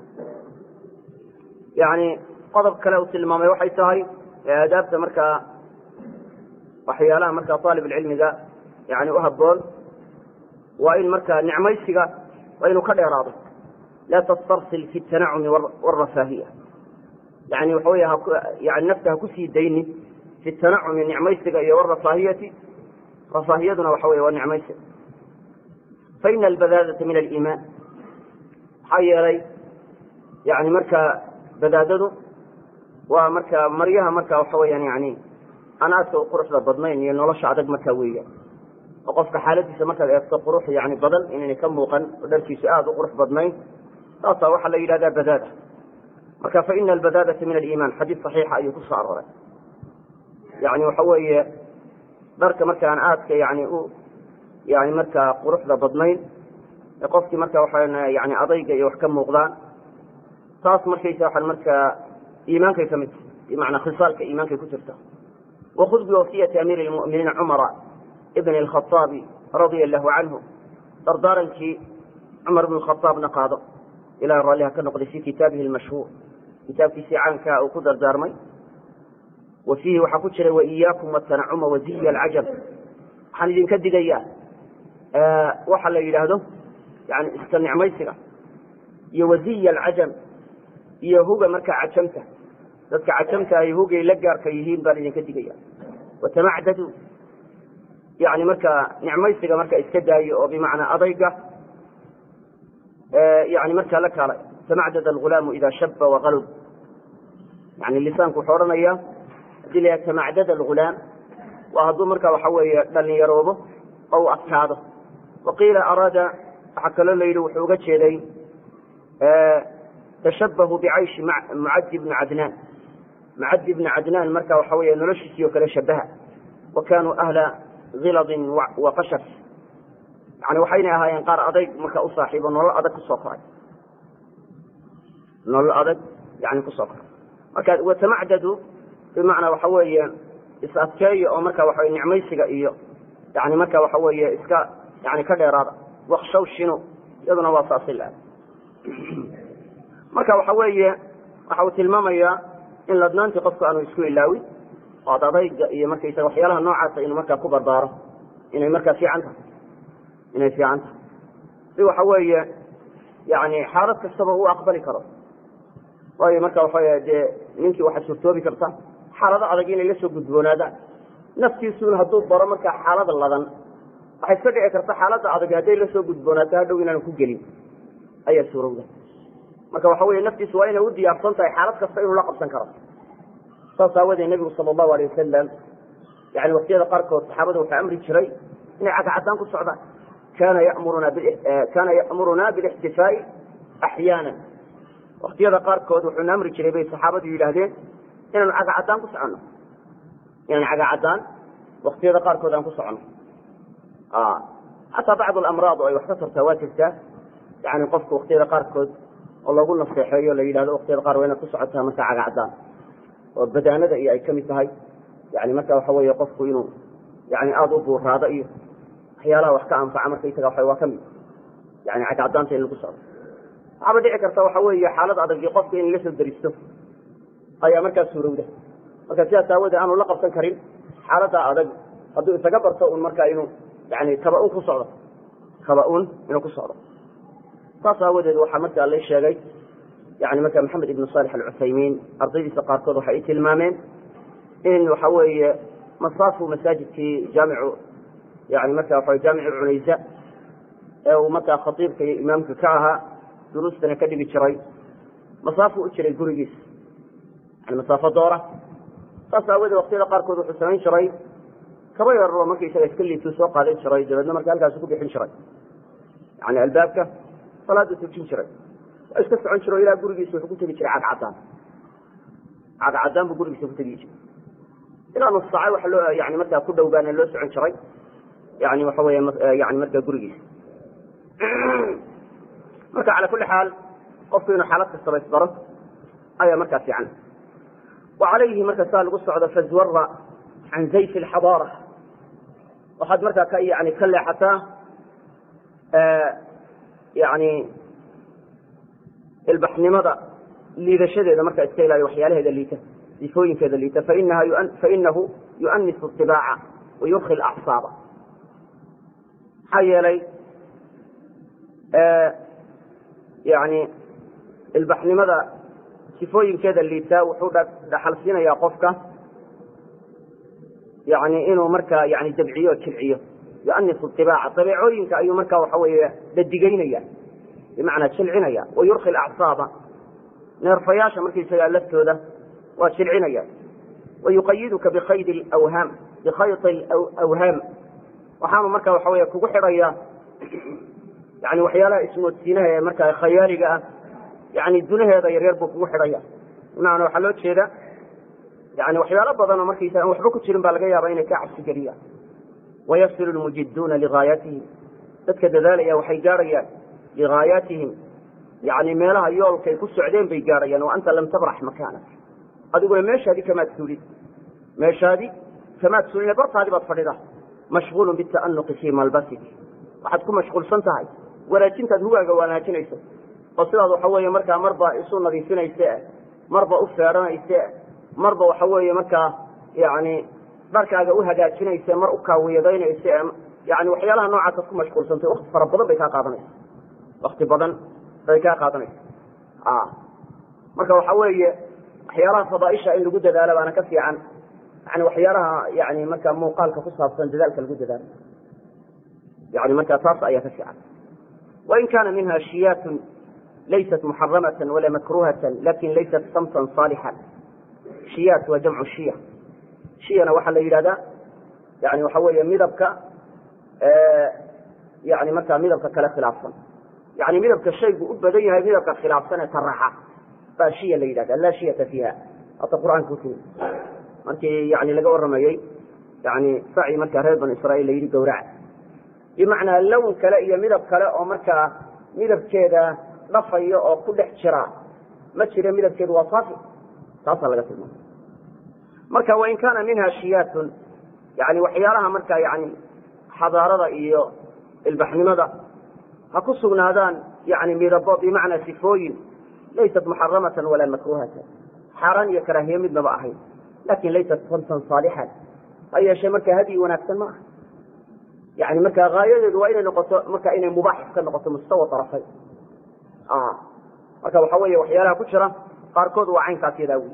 yani qodob kale uu tilmaamay waxay tahay aadaabta markaa waxyaalaha markaa aalib cilmiga yani uhaboon waa in markaa nicmaysiga waa inuu ka dheeraado laa tastarsil fi tanacumi wاrafaahiya yani waxa wey yani nafta ha kusii daynin fi tanacumi nicmaysiga iyo wrafaahiyati rafaahiyaduna waxa wey waa nicmaysiga faina albadaadata min aliimaan maxaa yeelay yani markaa badaadadu waa marka maryaha marka waxa weyaan yani aan aadka u quruxda badnayn iyo nolosha adag markaa weeyaan oo qofka xaaladiisa markaad eegto qurux yani badan inaynay ka muuqan oo dharkiisu aada u qurux badnayn taasaa waxaa la yidhahdaa badaada marka faina albadaadata min aliimaan xadiis saxiixa ayuu kusoo arooray yani waxa weeye dharka markaan aadka yani u yani markaa quruxda badnayn ee qofkii marka waxa yani adayga iyo wax ka muuqdaan taas markaysa waxaan markaa iimaankay ka mid bimacnaa khisaalka iimaankay ku jirta wakud biwasiyati amiiri lmu'miniina cumara ibn alkhaaabi radia allahu canhu dardaarankii cumar bn khaaabna qaado ilaah raalliha ka noqday fi kitaabihi lmashhuur kitaabkiisii caankaa uu ku dardaarmay wa fiihi waxaa ku jira waiyaakum watanacuma waziya alcajab waxaan idinka digayaa waxa la yidhaahdo yani iska nicmaysiga iyo waziya alcajam iyo huga markaa cajamta dadka cajamta ay hugay la gaarka yihiin baan idinka digaya watamacdadu yani markaa nicmaysiga marka iska daayo oo bimacnaa adayga yani markaa la kaala tamacdad algulaamu ida shaba waqalub yani lisaanku wuxuu odhanaya hadii la tamacdad algulaam waa hadduu marka waxa weeye dhalinyaroobo oo u adkaado waqiila araada waxaa kaloo la yidhi wuxuu uga jeeday tashabahu bicayshi mucadi bni cadnaan mucadi bni cadnaan marka waxa weeye noloshiisii oo kale shabaha wa kaanuu ahla hiladin wa qashaf yani waxaynay ahaayeen qaar adayg marka u saaxiibo nolol adag kusoo koray nolol adag yani kusoo koray marka watamacdadu bimacnaa waxa weeye is adkeeya oo marka waxa nicmaysiga iyo yani marka waxa weeye iska yani ka dheeraada wakshaw shino iyaduna waa saasil ah marka waxa weeye waxa uu tilmaamayaa in ladnaantii qofku aanu isku ilaawin oo ad adayga iyo markaysaga waxyaalaha noocaasa inuu markaa ku barbaaro inay markaa fiican tahay inay fiican tahay si waxa weeye yani xaalad kastaba uu aqbali karo waayo marka waxa dee ninkii waxaa suurtoobi karta xaalado adag inay la soo gudboonaadaan naftiisuun hadduu baro markaa xaalada ladan waxay iska dhici karta xaaladda adag hadday la soo gudboonaato hadhow inaanu ku gelin ayaa suurowda marka waxa weye naftiisu waa inay u diyaarsan tahay xaalad kasta inuu la qabsan karo saas aawadee nebigu sala allahu alay wasalam yani waktiyada qaarkood saxaabada wuxuu amri jiray inay cagacadaan ku socdaan kana yamuruna kana ya'muruna bilixtifaa'i axyaana waktiyada qaarkood wuxuuna amri jiray bay saxaabadu yidhaahdeen inaanu cagacadaan ku soconno inaan cagacadaan waktiyada qaarkood aan ku soconno xataa bacd alamraad oo ay wax ka tartaa waa jirtaa yani qofka waktiyada qaarkood oo lagu naseexeeyo la yidhahdo waktiyada qaar waa inaad ku socotaa marka cagacadaan oo badaanada iyo ay kamid tahay yani marka waxa weeye qofku inuu yani aada u buuraado iyo waxyaalaha wax ka anfaca markaysaga waa waa kamid yani cagacadaanta in lagu socdo waxaaba dhici karta waxa weeye xaalad adag iyo qofka in la soo daristo ayaa markaa suurowda marka sidaas aawodee aanu la qabsan karin xaaladda adag hadduu isaga barto un markaa inuu yani taba-un ku socdo taba-un inuu ku socdo saas aawadeed waxaa markaa la sheegay yani marka maxamed ibn salix alcuthaymiin ardaydiisa qaarkood waxay i tilmaameen in waxa weeye masaafu masaajidkii jaamicu yani marka waa jaamicu cunaysa ee uu markaa khatiibka iyo imaamka ka ahaa duruustana ka dhigi jiray masaafu u jiray gurigiis yani masaafo doora saas aawadeed waktiyada qaarkood wuxuu samayn jiray kaba yaroo markaysaga iska liituu soo qaadan jiray dabeedna marka halkaasi ku bixin jiray yani albaabka salaada tujin jiray waa iska socon jiro ilaa gurigiisa wuxuu ku tegi jiray cagcadaan cagcadaan buu gurigiisa ku tegi jiray ilaa nus saaca waxa loo yani markaa ku dhow baana loo socon jiray yani waxa weeye yani markaa gurigiisa marka cala kulli xaal qofku inuu xaalad kastaba isbaro ayaa markaa fiican wa calayhi marka saa lagu socdo fazwara can zayf alxadaara waxaad markaa ka yani ka leexataa yani ilbaxnimada liidashadeeda markaa iska ilaaliyo waxyaalaheeda liita sifooyinkeeda liita fainaha fainahu yuanisu طibaaca wayurki acsaaba maxaa yeelay yani ilbaxnimada sifooyinkeeda liitaa wuxuu dhaxal siinayaa qofka yani inuu markaa yani dabciyo o jilciyo yuanisu ibaaca dabeecooyinka ayuu markaa waxa weeye dadigeynaya bimacnaa jilcinaya wayurki acsaaba neerfayaasha markaysagaa laftooda waa jilcinaya wayuqayiduka bikaydi awhaam bikhayti awhaam waxaanu marka waxa wey kugu xidhaya yani waxyaalaha ismoodsiinaha ee markaa khayaaliga ah yani dunaheeda yaryar buu kugu xidhaya bimacnaa waxaa loo jeeda yani waxyaalo badanoo markaysa aan waxba ku jirin baa laga yaaba inay ka cabsi geliyaan wayasilu lmujiduuna ligaayatihim dadka dadaalaya waxay gaadhayaan ligaayaatihim yani meelaha yoolkay ku socdeen bay gaadhayaan wa anta lam tabrax makaanak adiguna meeshaadii kamaad suulin meeshaadii kamaad suulin bartaadii baad fadhida mashguulun bita'anuqi fii malbasik waxaad ku mashquulsan tahay wanaajintaad hugaaga wanaajinayso oo sidaad waxa weeye markaa marba isu nadiifinayse marba u feedhanayse marba waxa weeye markaa yani dharkaaga u hagaajinaysa mar u kaawiyadaynaysa ee yani waxyaalaha noocaasad ku mashquulsantay wakti fara badan bay kaa qaadanaysa wakti badan bay kaa qaadanaysa marka waxa weeye waxyaalaha fadaaisha in lagu dadaalo baana ka fiican yani waxyaalaha yani marka muuqaalka ku saabsan dadaalka lagu dadaalo yani marka taas ayaa ka fiican wain kana minha shiyatun laysat muxaramata wala makruhata lakin laysat samtan saalixan shiyaat waa jamcu shiya shiyana waxaa la yidhahdaa yani waxa weeye midabka yani markaa midabka kale khilaafsan yani midabka shaygu u badan yahay midabka khilaafsan ee taraxa baa shiya la yidhahda laa shiyata fiiha hata qur'aanka ku markii yani laga waramayey yani saci markaa reer banu israiil la yidhi gawraca bimacnaa lown kale iyo midab kale oo markaa midabkeeda dhafayo oo ku dhex jira ma jira midabkeedu waa saafi taasaa laga tilmaamay marka wain kaana minha shiyaatun yani waxyaalaha markaa yani xadaarada iyo ilbaxnimada ha ku sugnaadaan yani midabo bimacnaa sifooyin laysat muxaramatan walaa makruhatan xaaraan iyo karaahiye midnaba ahayn lakin laysat samtan saalixan ha yeeshee marka hadyi wanaagsan ma aha yani marka haayadeedu waa inay noqoto marka inay mubaax ka noqoto mustawa arafay marka waxa weeye waxyaalaha ku jira qaarkood waa caynkaas yadaa wey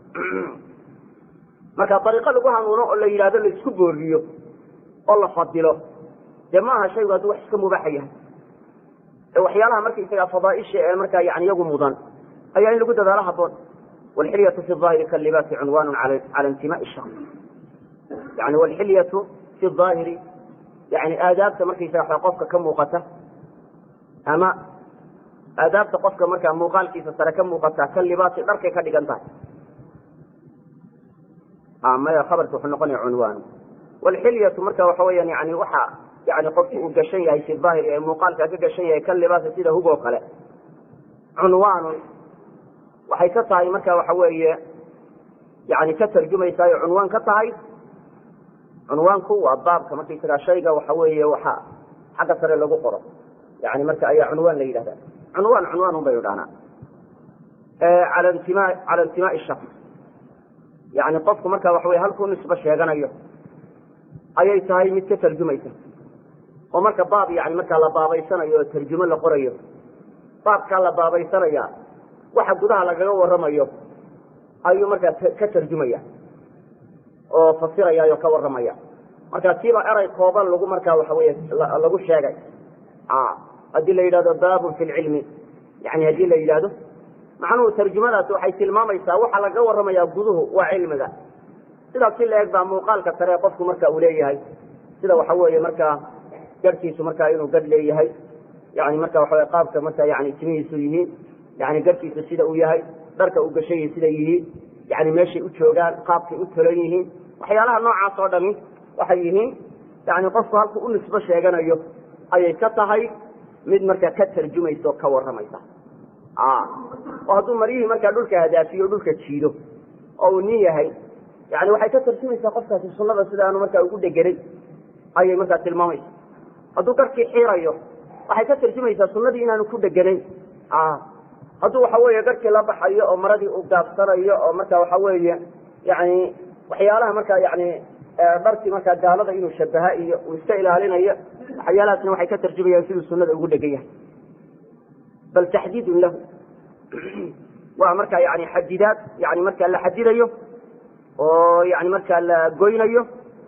marka dariiqo lagu hanuuno oo la yidhahdo la isku booriyo oo la fadilo dee ma aha shaygu hadduu wax iska mubaaxa yahay ee waxyaalaha markaysaga fadaaisha ee markaa yani iyagu mudan ayaa in lagu dadaalo haboon wlxilyatu fi aahiri kalibaasi cunwanu cala intimaai shar yani wlxilyatu fi aahiri yani aadaabta markaysaga qofka ka muuqata ama aadaabta qofka markaa muuqaalkiisa sare ka muuqata ka libaasi dharkay ka dhigan tahay maya khabarka wuxuu noqonaya cunwaan wlxilyatu marka waxa weyaan yani waxa yani qofki uu gashan yahay fi aahiri ee muuqaalka ka gashan yahay ka libaasi sida hug oo kale cunwaanun waxay ka tahay marka waxa weeye yani ka tarjumaysaayo cunwaan ka tahay cunwaanku waa baabka markaysagaa shayga waxa weeye waxa xagga sare lagu qoro yani marka ayaa cunwaan la yidhahda cunwaan cunwaan un baynu dhahnaa ala intima cala intimaai shaks yani qofku marka waxa weye halkuu nisba sheeganayo ayay tahay mid ka tarjumaysa oo marka baab yani markaa la baabaysanayo oo tarjumo la qorayo baabkaa la baabaysanaya waxa gudaha lagaga waramayo ayuu markaa ka tarjumaya oo fasiraya oo ka waramaya marka kiiba eray kooban lagu markaa waxa weye lagu sheegay haddii la yidhahdo baabun fi lcilmi yani haddii la yidhahdo macnuhu tarjumadaasi waxay tilmaamaysaa waxa laga waramaya guduhu waa cilmiga sidaas si la eg baa muuqaalka sare qofku marka uu leeyahay sida waxa weeye markaa garhkiisu markaa inuu gadh leeyahay yani marka waxa qaabka marka yani timihiisu yihiin yani garhkiisu sida uu yahay dharka uu gashayi sida yihiin yani meeshay u joogaan qaabkay u tolan yihiin waxyaalaha noocaas oo dhami waxay yihiin yani qofku halku u nisbo sheeganayo ayay ka tahay mid markaa ka tarjumaysa oo ka waramaysa oo hadduu maryihii markaa dhulka hadaafiyo dhulka jiido oo uu nin yahay yani waxay ka tarjumaysaa qofkaasi sunada sidaanu markaa ugu dheganay ayay markaa tilmaamaysa hadduu garhkii xiirayo waxay ka tarjumaysaa sunadii inaanu ku dheganayn hadduu waxa weeye garhkii la baxayo oo maradii uu gaabsanayo oo marka waxa weeye yani waxyaalaha markaa yani dharkii markaa gaalada inuu shabaha iyo uu iska ilaalinayo waxyaalahaasna waxay ka tarjumayaan siduu sunada ugu dhegan yahay bal taxdiidun lahu waa markaa yani xadidaad yani markaa la xadidayo oo yani markaa la goynayo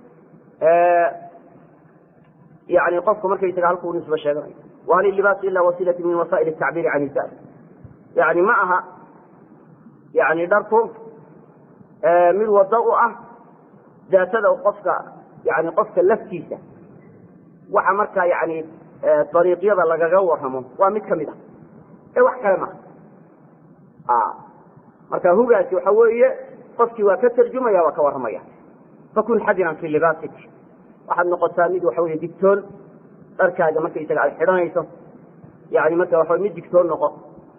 yani qofku markaysaga halkuu nisbo sheeganayo wahal ilibaas ila wasiilati min wasaa'il tacbiiri can izar yani ma aha yani dharku mid wado u ah daatada qofka yani qofka laftiisa waxa markaa yani dariiqyada lagaga waramo waa mid kamid ah ee wax kale maha marka hugaasi waxa weeye qofkii waa ka tarjumaya waa ka warramaya fakun xadiran fi libaasik waxaad noqotaa mid waxa wey digtoon dharkaaga markaysaga aad xidhanayso yani marka waxa mid digtoon noqo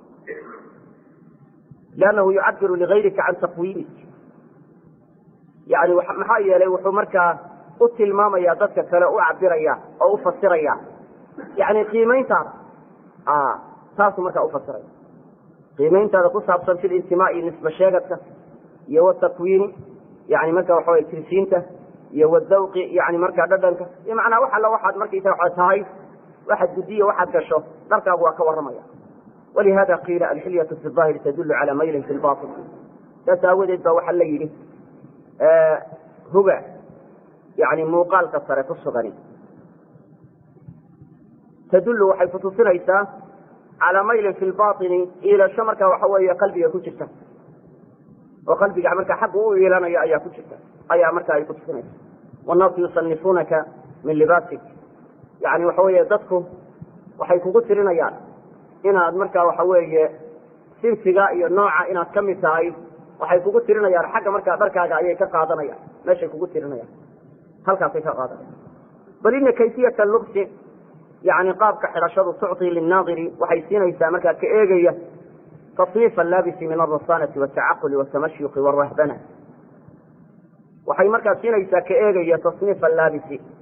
liannahu yucabiru ligayrika can taqwiimik yani maxaa yeelay wuxuu markaa u tilmaamaya dadka kale u cabiraya oo u fasiraya yani qiimayntaada taasuu markaa ufasiraya qiimayntaada ku saabsan fi lintimaai nisba sheegadka iyo watakwiini yani marka waxa wey tirsiinta iyo wadawqi yani markaa dhadhanka iyo macnaa wax alla waxaad markaysa waa tahay waxaad gudiya waxaad gasho dharkaagu waa ka warramaya walihada qiila alxilyatu fi aahiri tadulu cala maylin fi lbail saas aawadeed ba waxaa la yidhi huga yani muuqaalka sare ku sugani tadulu waxay kutusinaysaa calaa maylin fi lbaini iilasho markaa waxa weeye qalbiga ku jirta oo qalbiga markaa xagga u iilanayo ayaa ku jirta ayaa marka ay kutusinaysa wannaasu yusanifunaka min libaasik yani waxa weeye dadku waxay kugu tirinayaan inaad markaa waxa weeye sinsiga iyo nooca inaad ka mid tahay waxay kugu tirinayaan xagga markaa dharkaaga ayay ka qaadanayaan meeshay kugu tirinayaan halkaasay ka qaadanayaan bal ina kayfiyata lubsi yani qaabka xidhashadu tucطi linaadiri waxay siinaysaa markaa ka eegaya tasniif allaabisi min alrasanati watacaquli watamashyuqi wrahbana waxay markaa siinaysaa ka eegaya tasniif allaabisi